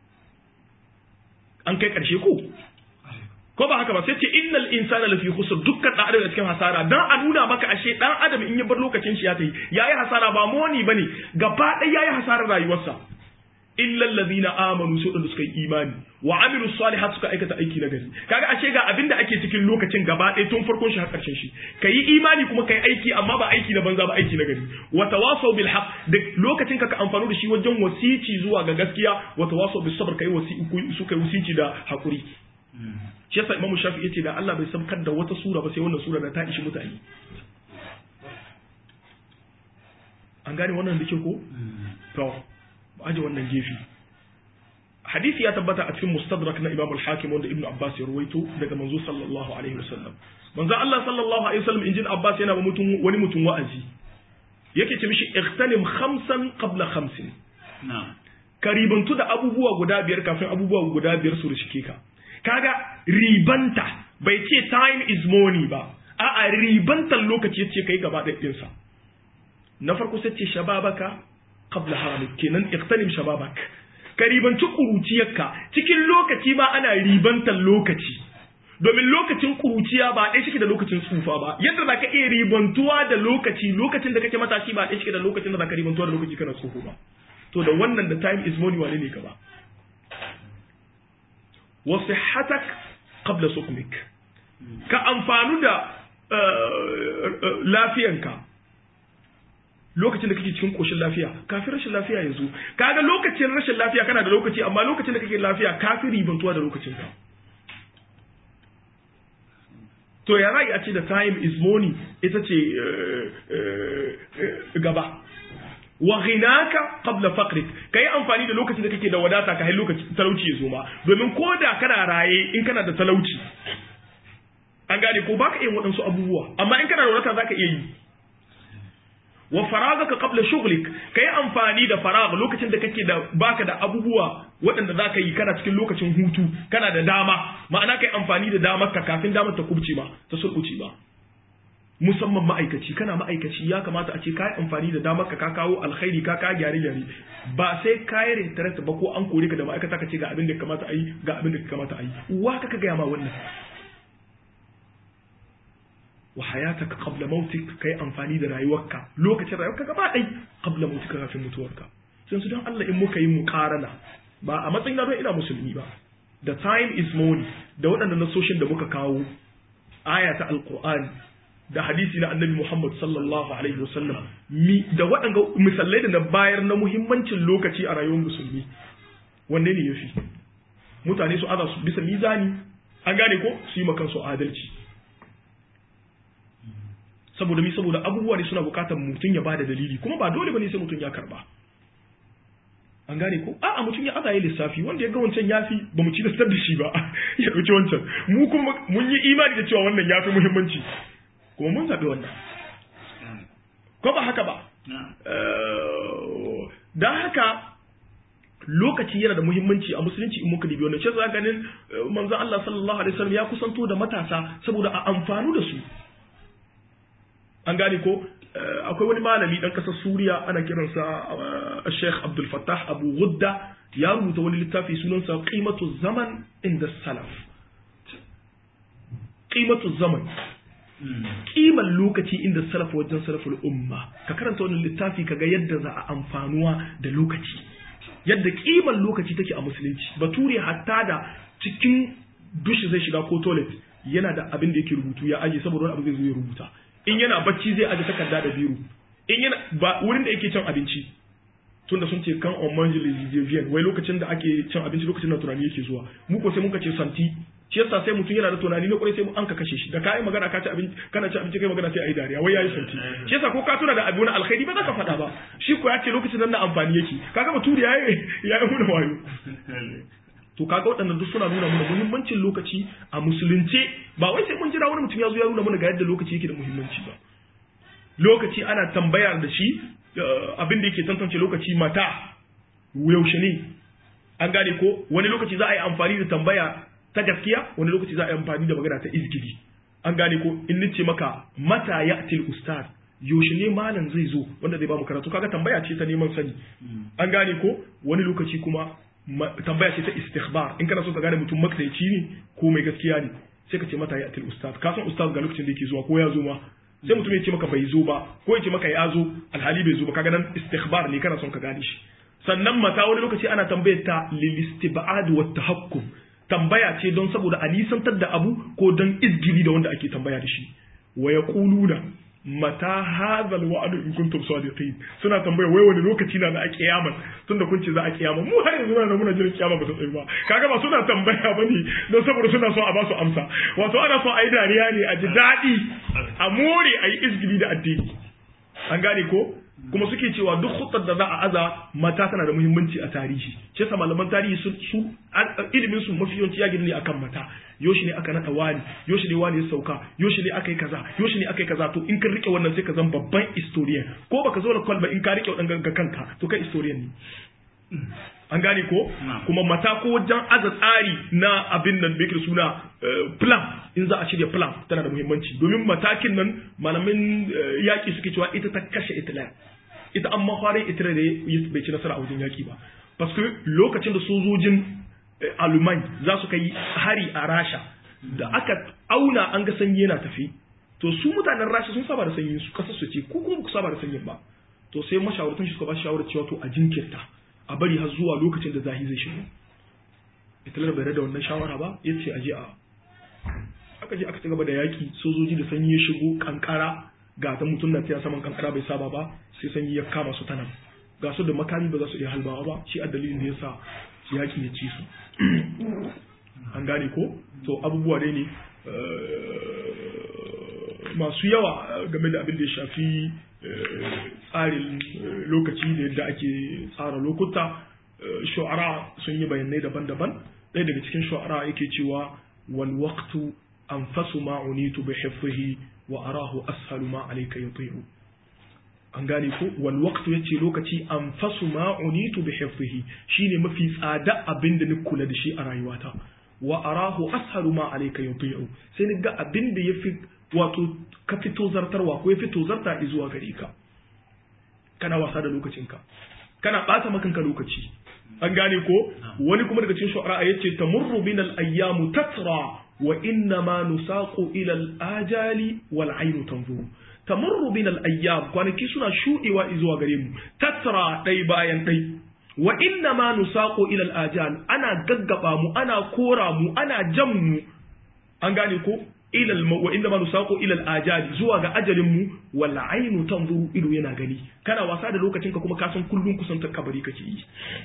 an kai karshe ko ko ba haka ba sai ce innal insana lafi khusr dukkan dan adam cikin hasara dan a nuna maka ashe dan adam in ya bar lokacin shi ya tayi yayi hasara ba moni bane gaba ɗaya yayi hasarar rayuwarsa illa alladhina amanu su da suka yi imani wa amilu salihat suka aikata aiki na gari kaga ashe ga abinda ake cikin lokacin gaba ɗaya tun farkon shi har ƙarshen shi kayi imani kuma kai aiki amma ba aiki na banza ba aiki na gari wa tawasaw bil haqq da lokacin ka ka amfani da shi wajen wasici zuwa ga gaskiya wa tawasaw bis sabr kai wasi su kai wasici da hakuri shi yasa imamu shafi yace da Allah bai sabkar da wata sura ba sai wannan sura da ta ishi mutane an gane wannan da ke ko to aje wannan gefe hadisi ya tabbata a cikin mustadrak na Imam al-Hakim wanda Ibn Abbas ya ruwaito daga manzo sallallahu alaihi wasallam manzo Allah sallallahu alaihi wasallam injin Abbas yana ba mutum wani mutum wa'azi yake ce mishi ightanim khamsan qabla khamsin na'am ka ribantu da abubuwa guda biyar kafin abubuwa guda biyar su rishike ka kaga ribanta bai ce time is money ba a'a ribantan lokaci yace kai gaba da ɗinsa na farko sai ce shababaka qabla haramik kenan iqtanim shababak ka ribanci kuruciyarka cikin lokaci ma ana ribantan lokaci domin lokacin kuruciya ba ɗaya shi da lokacin tsufa ba yadda za ka iya ribantuwa da lokaci lokacin da kake matashi ba ɗaya shi da lokacin da za ka ribantuwa da lokaci kana tsoho ba to da wannan da time is money wane ne gaba wa sihhatak qabla sukmik ka amfanu da lafiyanka lokacin da kake cikin koshin lafiya kafin rashin lafiya yanzu kaga lokacin rashin lafiya kana da lokaci amma lokacin da kake lafiya kafin ribantuwa da lokacin ka to ya ra'ayi a ce da time is money ita ce gaba wa ghinaka qabla faqrik kai amfani da lokacin da kake da wadata ka hai lokacin talauci ya zo ma domin ko da kana raye in kana da talauci an gane ko baka yin waɗansu abubuwa amma in kana da wadata zaka iya yi wa faragaka qabla shughlik kai amfani da farag lokacin da kake da baka da abubuwa waɗanda zaka yi kana cikin lokacin hutu kana da dama ma'ana kai amfani da damar ka kafin damar ta kubce ba ta sulkuce ba musamman ma'aikaci kana ma'aikaci ya kamata a ce ka yi amfani da damar ka ka kawo alkhairi ka ka gyare gyare ba sai ka yi rintarar ba ko an kore ka da ma'aikata ka ce ga abin da ya kamata a yi ga abin da ya kamata a yi uwa ka ka gaya ma wannan wa hayataka qabla mautik kai amfani da rayuwarka lokacin rayuwarka gaba ɗai qabla mautika kafin mutuwarka sai su don Allah in muka yi muqarana ba a matsayin na don ina musulmi ba the time is money da waɗannan nasoshin da muka kawo aya ta alqur'ani da hadisi na annabi Muhammad sallallahu alaihi wasallam mi da waɗanga misalai da na bayar na muhimmancin lokaci a rayuwar musulmi wanne ne yafi mutane su aza su bisa mizani an gane ko su yi makan su adalci saboda mi saboda abubuwa ne suna bukatar mutum ya bada dalili kuma ba dole bane sai mutum ya karba an gane ko a'a mutum ya azaye lissafi wanda ya ga wancan yafi ba mu ci da da shi ba ya dauki wancan mu kuma mun yi imani da cewa wannan yafi muhimmanci kuma mun zabi wannan ko ba haka ba dan haka lokaci yana da muhimmanci a musulunci in muka dibi wannan shi za ganin manzo Allah sallallahu alaihi wasallam ya kusanto da matasa saboda a amfanu da su an gane ko akwai wani malami dan kasar Suriya ana kiransa Sheikh Abdul Fattah Abu Ghudda ya rubuta wani littafi sunansa Qimatu Zaman inda Salaf Qimatu Zaman kiman lokaci inda salaf wajen salaful umma ka karanta wannan littafi kaga yadda za a amfanuwa da lokaci yadda kiman lokaci take a musulunci bature hatta da cikin dushi zai shiga ko toilet yana da abin da yake rubutu ya aje saboda wani abu zai zo ya rubuta in yana bacci zai aje takarda da biro in yana ba wurin da yake cin abinci tunda sun ce kan on mange les wai lokacin da ake cin abinci lokacin da tunani yake zuwa mu ko sai muka ce santi shi yasa sai mutum yana da tunani na kwarai sai an ka kashe shi da kai magana ka ci abinci kana ci abinci kai magana sai ayi dariya wai yayi santi shi yasa ko ka tuna da abu na alkhairi ba za ka faɗa ba shi ko ya ce lokacin nan na amfani yake kaga baturi yayi yayi muna wayo to kaga waɗannan duk suna nuna mana muhimmancin lokaci a musulunce ba wai sai mun jira wani mutum ya zo ya nuna mana ga yadda lokaci yake da muhimmanci ba lokaci ana tambayar da shi abin da yake tantance lokaci mata yaushe ne an gane ko wani lokaci za a yi amfani da tambaya ta gaskiya wani lokaci za a yi amfani da magana ta izgidi an gane ko in nace maka mata ya'til ustad yaushe ne malam zai zo wanda zai ba mu karatu kaga tambaya ce ta neman sani an gane ko wani lokaci kuma tambaya ce ta istikhbar in kana so ka gane mutum makaici ne ko mai gaskiya ne sai ka ce mata ya'til ustad ka san ustad ga lokacin da yake zuwa ko ya zo ma sai mutum ya ce maka bai zo ba ko ya ce maka ya zo alhali bai zo ba kaga nan istikhbar ne kana son ka gane shi sannan mata wani lokaci ana tambayar ta lil istibad wa tahakkum tambaya ce don saboda a nisantar da abu ko don izgili da wanda ake tambaya da shi wa yaquluna mata hadhal wa'd in kuntum sadiqin suna tambaya wai wani lokaci na za a kiyama tunda kun ce za a kiyama mu har yanzu na muna jiran kiyama ba ta tsaye ba kaga ba suna tambaya bane don saboda suna so a ba su amsa wato ana so a yi dariya ne a ji daɗi a more a yi izgili da addini an gane ko kuma suke cewa duk hutsar da za a aza mata tana da muhimmanci a tarihi shi yasa malaman tarihi su su ilimin su mafi yawanci ya gina ne akan mata yoshi ne aka nada wani yoshi ne wani ya sauka yoshi ne aka yi kaza yoshi ne aka yi kaza to in ka rike wannan sai ka zama babban historian ko baka zo da kwalba in ka rike wadannan ga kanka to kai historian ne an gane ko kuma mata ko wajen aza tsari na abin nan da yake suna plan in za a shirya plan tana da muhimmanci domin matakin nan malamin yaki suke cewa ita ta kashe Hitler ita an mafarin Hitler da bai ci nasara a wajen yaki ba parce lokacin da sojojin alumai za su kai hari a rasha da aka auna an ga sanyi yana tafi to su mutanen rasha sun saba da sanyin su kasar su ce ko kuma ku saba da sanyin ba to sai mashawartan shi suka ba shawarar cewa to a jinkirta a bari har zuwa lokacin da zahi zai shigo Hitler bai da wannan shawara ba ya ce aje a aka je aka ci gaba da yaki sojoji da sanyi ya shigo kankara ga ta mutum na taya saman kankara bai saba ba sai sanyi ya kama su tanan ga su da makami ba za su iya halbawa ba shi a dalilin da ya sa yaki ya ci su an gane ko to abubuwa dai ne masu yawa game da abin da ya shafi tsarin lokaci da yadda ake tsara lokuta shu'ara sun yi bayanai daban-daban ɗaya daga cikin shu'ara yake cewa wal waqtu anfasu ma unitu bi hifzihi wa arahu ashalu ma alayka yuti'u an gane ko wal waqtu yace lokaci anfasu ma unitu bi hifzihi shine mafi tsada abin da ni kula da shi a rayuwata wa arahu ashalu ma alayka yuti'u sai ni ga abin da yafi wato ka fito zartarwa ko ya fito zarta zuwa gare ka kana wasa da lokacinka kana bata makanka lokaci an gane ko wani kuma daga cikin shu'ara yace tamurru bin al-ayyamu tatra wa inna ma nusaqu ila al-ajali wal aynu tanzuru tamurru bin al-ayyam kwanaki suna shudewa zuwa gare mu tatra dai bayan dai wa inna ma nusaqu ila al-ajal ana gaggaba mu ana kora mu ana jan mu an gane ko ila wa inna ma nusaqu ila al-ajal zuwa ga ajalin mu wal aynu tanzuru ido yana gani kana wasa da lokacinka kuma ka san kullun kusantar kabari kake yi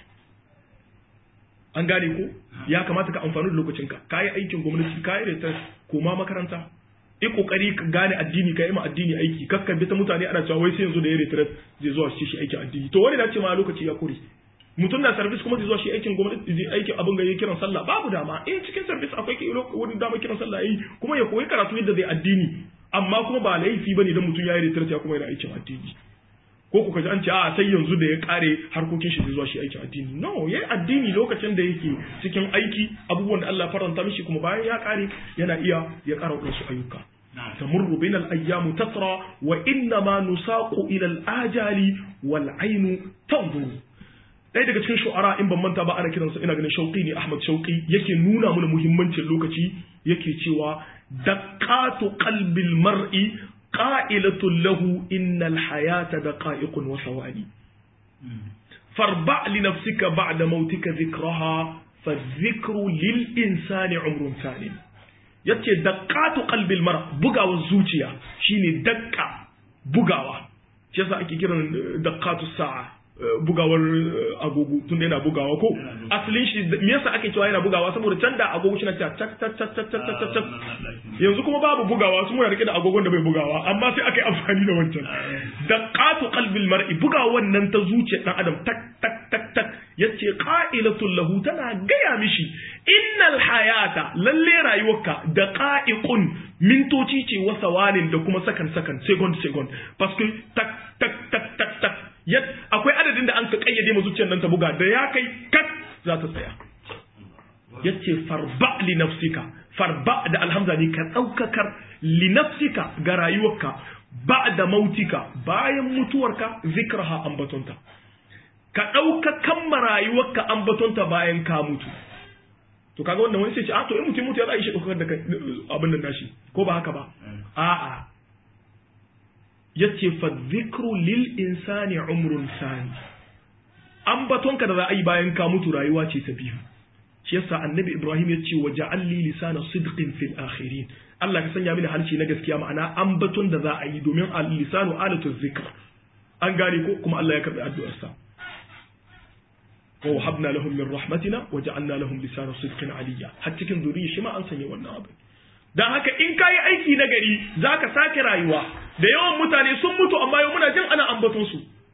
an gane ko ya kamata ka amfani da lokacinka ka yi aikin gwamnati ka yi retar koma makaranta yi kokari ka gane addini ka yi ma addini aiki kakkan bi ta mutane ana cewa wai sai yanzu da ya retar zai zuwa shi shi aikin addini to wani na ce ma lokaci ya kure mutum na service kuma zai zuwa shi aikin gwamnati zai aikin abin ga kiran sallah babu dama in cikin service akwai wani dama kiran sallah yi kuma ya koyi karatu yadda zai addini amma kuma ba laifi bane dan mutum ya yi retar ya kuma yana aikin addini ko kuka ji an ce a sai yanzu da ya kare harkokin shi zai zuwa shi aikin addini no ya yi addini lokacin da yake cikin aiki abubuwan da Allah faranta mishi kuma bayan ya kare yana iya ya kara wasu ayyuka tamurru bin al-ayyamu tatra wa inna ma nusaqu ila al-ajali wal ainu tanzuru ɗaya daga cikin shu'ara in ban manta ba ana kiransa ina ganin shauqi ne Ahmad Shauqi yake nuna mana muhimmancin lokaci yake cewa daqatu qalbil mar'i قائلة له إن الحياة دقائق وثواني فاربع لنفسك بعد موتك ذكرها فالذكر للإنسان عمر ثاني yace daqqatu qalbil mar bugawar zuciya shine dakka bugawa shi yasa ake kiran daqqatu sa'a bugawar agogo tun yana bugawa ko asalin shi me yasa ake cewa yana bugawa saboda can da agogo shi na ta tak tak tak tak tak tak tak yanzu kuma babu bugawa su muna rike da agogon da bai bugawa amma sai aka yi amfani da wancan daqatu qalbil mar'i bugawan nan ta zuciyar dan adam tak tak tak tak yace qa'ilatul lahu tana gaya mishi innal hayata lalle rayuwarka daqa'iqun mintoci ce wa sawanin da kuma sakan sakan second second parce que tak tak tak tak tak akwai adadin da an ka kayyade ma zuciyar nan ta buga da ya kai kat za ta tsaya yace farba li nafsika farba da alhamza ne ka daukakar li nafsika ga rayuwarka ba'da mautika bayan mutuwarka zikraha ambatonta ka daukakan ma rayuwarka ambatonta bayan ka mutu to kaga wannan wani sai ce a to in mutum mutu ya za a yi shi daukakar da abin nan nashi ko ba haka ba a'a yace fa dhikru lil insani umrun sani ambatonka da za a yi bayan ka mutu rayuwa ce ta biyu shi yasa annabi ibrahim ya ce waje li lisana sidqin fil akhirin Allah ka sanya mini harshe na gaskiya ma'ana ambaton da za a yi domin al lisanu alatu zikr an gane ko kuma Allah ya karbi addu'ar sa wa wahabna lahum min rahmatina wa ja'alna lahum lisana sidqin aliyya har cikin zuriya shi ma an sanya wannan abu dan haka in kayi aiki na gari zaka sake rayuwa da yawan mutane sun mutu amma yau muna jin ana ambaton su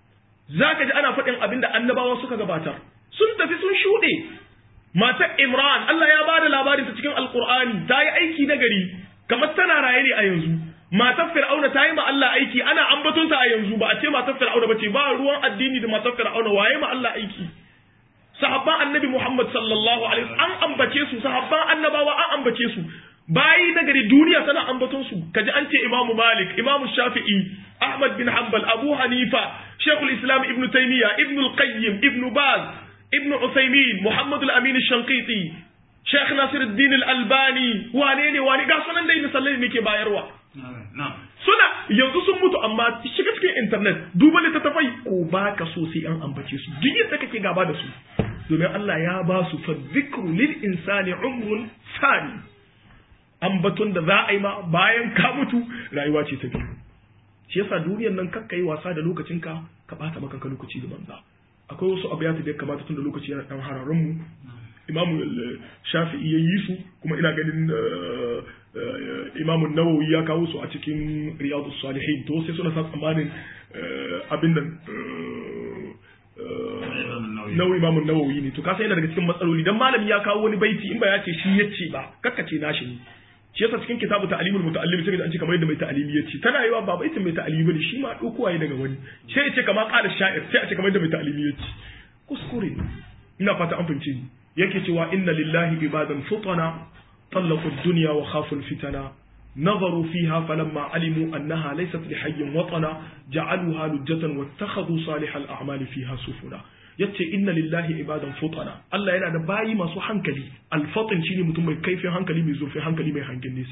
zaka ji ana faɗin abin da annabawa suka gabatar sun tafi sun shuɗe matar Imran Allah ya bada labarin ta cikin Alƙur'ani ta yi aiki na gari kamar tana raye ne a yanzu matar Fir'auna ta yi ma Allah aiki ana ambaton ta a yanzu ba a ce matar Fir'auna ba ce ba ruwan addini da matar Fir'auna waye ma Allah aiki sahabban annabi Muhammad sallallahu alaihi wasallam an ambace su sahabban annabawa an ambace su bayi na gari duniya tana ambaton su kaji an ce Imam Malik Imam Shafi'i Ahmad bin Hanbal Abu Hanifa Sheikhul Islam Ibn Taymiyyah Ibn Al-Qayyim Ibn Baz Ibn Uthaymeen Muhammad Al-Amin Al-Shanqiti Sheikh Nasiruddin Al-Albani wane ne wane ga sunan dai misalai ne ke bayarwa suna yanzu sun mutu amma shiga cikin internet duba littattafai ko ba ka so sai an ambace su duk yadda kake gaba da su domin Allah ya ba su fa zikru lil insani umrun sani ambaton da za a yi ma bayan ka mutu rayuwa ce ta biyu shi yasa duniyar nan kakka yi wasa da lokacinka ka bata maka lokaci da banza akwai wasu abiyatu da ya kamata tun da lokaci yana dan hararin mu imamu shafi'i ya yi su kuma ina ganin imamu nawawi ya kawo su a cikin riyadu salihin to sai suna sa tsammanin abin nan nawawi imamu nawawi ne to kasa yana daga cikin matsaloli dan malami ya kawo wani baiti in ba ya ce shi yace ba kakkace nashi ne shi yasa cikin kitabu ta'limul muta'allim sai an ce kamar yadda mai ta'alimi yace tana yiwa ba baitin mai ta'alimi bane shi ma dauko waye daga wani sai ya ce kamar qala sha'ir sai a ce kamar yadda mai ta'alimi yace kuskure ina fata an fahimce ni yake cewa inna lillahi ibadan futana طلقوا الدنيا وخافوا الفتنة نظروا فيها فلما علموا أنها ليست لحي وطنا جعلوها لجة واتخذوا صالح الأعمال فيها سفنا yace inna lillahi ibadan futana Allah yana da bayi masu hankali alfatin shine mutum mai kaifin hankali mai zurfin hankali mai hangen nesa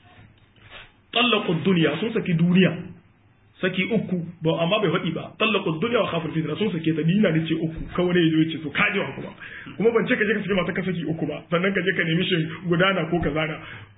tallaqu dunya sun saki duniya saki uku ba amma bai faɗi ba tallaqu dunya wa khaful fitna sun sake ta dina ne ce uku kawai ne yazo yace to kaje wa kuma kuma ban ce ka je ka saki mata ka saki uku ba sannan ka je ka nemi shin gudana ko kazana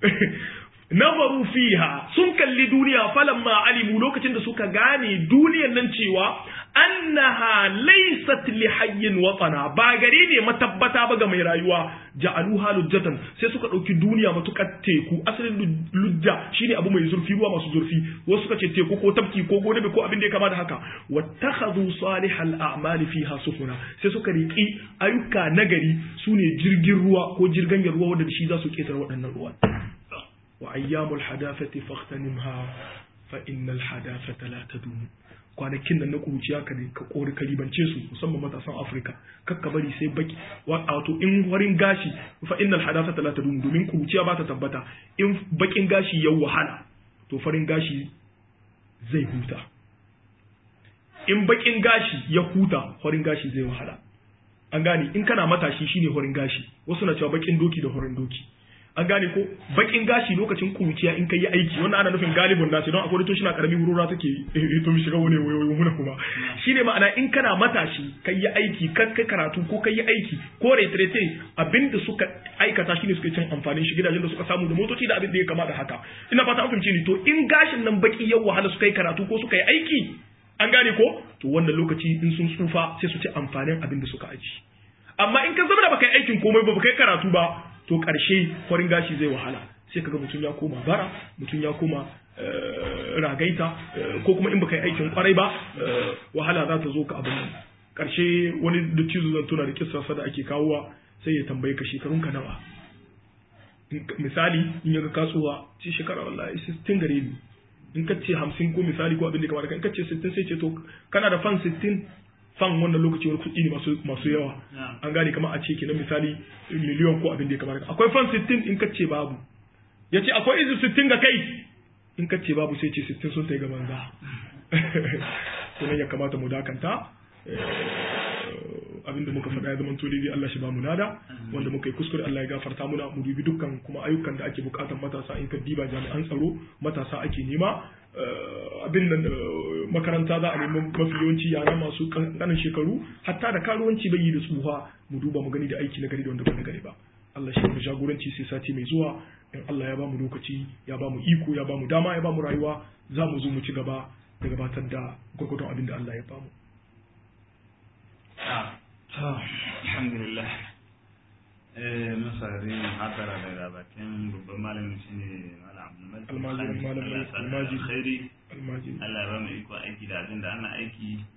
nazaru fiha sun kalli duniya falamma alimu lokacin da suka gane duniyan nan cewa annaha laysat li hayyin watana ba gari ne matabbata ba ga mai rayuwa ja'aluha lujjatan sai suka dauki duniya matukar teku asalin lujja shine abu mai zurfi ruwa masu zurfi wasu suka ce teku ko tafki ko gode ko abin da ya kama da haka wattakhadhu salihal a'mali fiha sufuna sai suka riki ayyuka nagari sune jirgin ruwa ko jirgin ruwa wanda shi za su ketare waɗannan ruwa wa ayyamul hadafati faghtanimha fa innal hadafata la tadum kwanakin nan na kuruciya ka ka kori ka ribance su musamman matasan Afirka kakka bari sai baki wato in warin gashi fa innal hadafata la tadum domin kuruciya ba ta tabbata in bakin gashi ya wahala to farin gashi zai huta in bakin gashi ya huta farin gashi zai wahala an gane in kana matashi shine horin gashi wasu na cewa bakin doki da horin doki an gane ko bakin gashi lokacin kuruciya in kai yi aiki wannan ana nufin galibin nasu don akwai to na karami hurura take to mi shiga wani wayoyi muna kuma shine ma'ana in kana matashi kai yi aiki kai kai karatu ko kai yi aiki ko retrete abinda suka aikata shine suka cin amfanin shi gidajen da suka samu da motoci da abin da ya kama da haka ina fata an fahimci ni to in gashin nan baki yau wahala suka yi karatu ko suka yi aiki an gane ko to wannan lokaci in sun tsufa sai su ci amfanin abin da suka aji amma in ka zama da baka yi aikin komai ba baka yi karatu ba to ƙarshe farin gashi zai wahala sai kaga mutum ya koma bara mutum ya koma ragaita ko kuma in baka yi aikin kwarai ba wahala za ta zo ka abin nan ƙarshe wani da cizo zan tuna da kissa da ake kawowa sai ya tambaye ka shekarun ka nawa misali in yaga kasuwa ce shekara wallahi 60 gare ni in ka ce 50 ko misali ko abin da kamar in ka ce 60 sai ce to kana da fan 60 fan wannan lokaci wani kuɗi ne masu masu yawa an gane kamar a ce kenan misali miliyon ko abin da ya kamar akwai fan 60 in ka ce babu ya ce akwai izu 60 ga kai in ka ce babu sai ce 60 sun tai ga banza sunan ya kamata mu dakanta abinda muka faɗa ya zama to daidai Allah shi ba mu nada wanda muka yi kuskure Allah ya gafarta muna mu dubi dukkan kuma ayyukan da ake bukatar matasa in ka diba jami'an tsaro matasa ake nema abin nan makaranta za a nemi mafi yawanci yara masu ƙananan shekaru hatta da karuwanci bai yi da tsuha mu duba mu gani da aiki na gari da wanda ba na gari ba Allah shi mu jagoranci sai sati mai zuwa in Allah ya ba mu lokaci ya ba mu iko ya ba mu dama ya ba mu rayuwa za mu zo mu ci gaba da gabatar da gwagwadon abin da Allah ya ba mu. alhamdulillah masarari muhaddara daga bakin babban malamin shi ne malam almajiri malam almajiri khairi almajiri Allah ya ba mu iko aiki da abin da ana aiki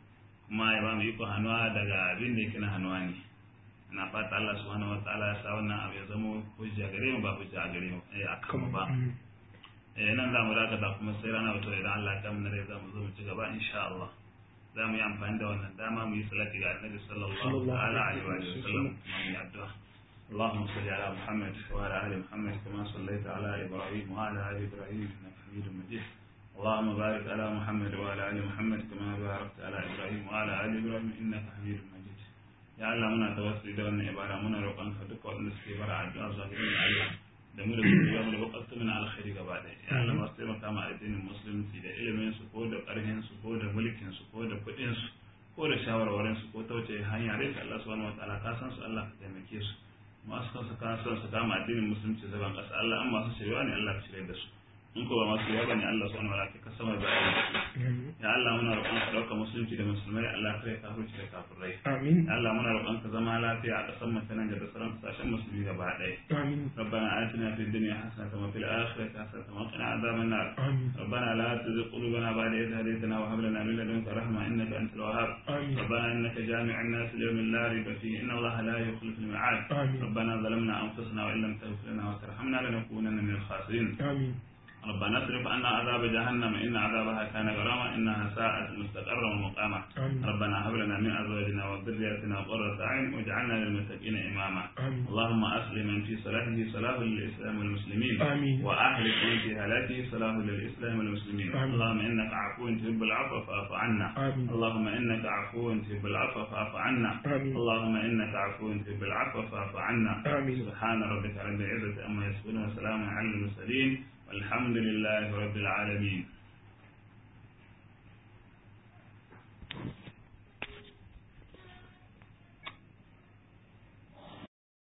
kuma ya ba mu iko hannuwa daga abin da yake na hannuwa ne na fata Allah subhanahu wataala ya sa wannan abu ya zama hujja gare mu ba hujja a gare mu eh akan mu ba eh nan za mu dakata kuma sai rana wato idan Allah ya kamar rai za mu zo mu ci gaba insha Allah za mu yi amfani da wannan dama mu yi salati ga annabi sallallahu alaihi wa sallam kuma mu yi addu'a اللهم صل على محمد وعلى ال محمد كما صليت على ابراهيم وعلى ال ابراهيم انك حميد مجيد اللهم بارك على محمد وعلى ال محمد كما باركت على ابراهيم وعلى ال ابراهيم انك حميد مجيد ya Allah muna tawassuli da wannan ibara muna roƙon ka duka wanda suke bara addu'a zuwa ga Allah da mu da su ya mu da bukatu min alkhairi gaba ɗaya ya Allah masu taimaka ma addinin musulunci da ilimin su ko da ƙarfin su ko da mulkin su ko da kuɗin su ko da shawarwarin su ko ta wuce hanya dai ka Allah subhanahu wataala ka san su Allah ka taimake su masu kansu ka san su kama addinin musulunci zaban ƙasa Allah an masu shirya ne Allah ka shirya da su in ko ba masu shirya bane Allah subhanahu wataala ka sama bayan ya Allah muna roƙon ka ɗauka musulunci da musulmai Allah kare kafirci da kafirai amin ya Allah muna roƙon ka zama lafiya a ƙasar mu ta nan da sauran ƙasashen musulmi gaba ɗaya amin ربنا آتنا في الدنيا حسنة وفي الآخرة حسنة وقنا عذاب النار amin ربنا لا تزغ قلوبنا بعد إذ هديتنا وهب لنا من لدنك رحمة إنك أنت الوهاب آمين. ربنا إنك جامع الناس ليوم لا ريب فيه إن الله لا يخلف الميعاد آمين. ربنا ظلمنا أنفسنا وإن لم تغفر لنا وترحمنا لنكونن من الخاسرين amin ربنا اصرف عنا عذاب جهنم إن عذابها كان غراما إنها ساءت مستقرا ومقاما آمين. ربنا هب لنا من أزواجنا وذرياتنا قرة أعين واجعلنا للمتقين إماما آمين. اللهم أصلح من في صلاحه صلاح للإسلام والمسلمين آمين. وأهلك من في هلاكه صلاح للإسلام والمسلمين آمين. اللهم إنك عفو تحب العفو فاعف عنا آمين. اللهم إنك عفو تحب العفو فاعف عنا آمين. اللهم إنك عفو تحب العفو فاعف عنا آمين. سبحان ربك رب العزة أما يصفون وسلام على المرسلين والحمد لله رب العالمين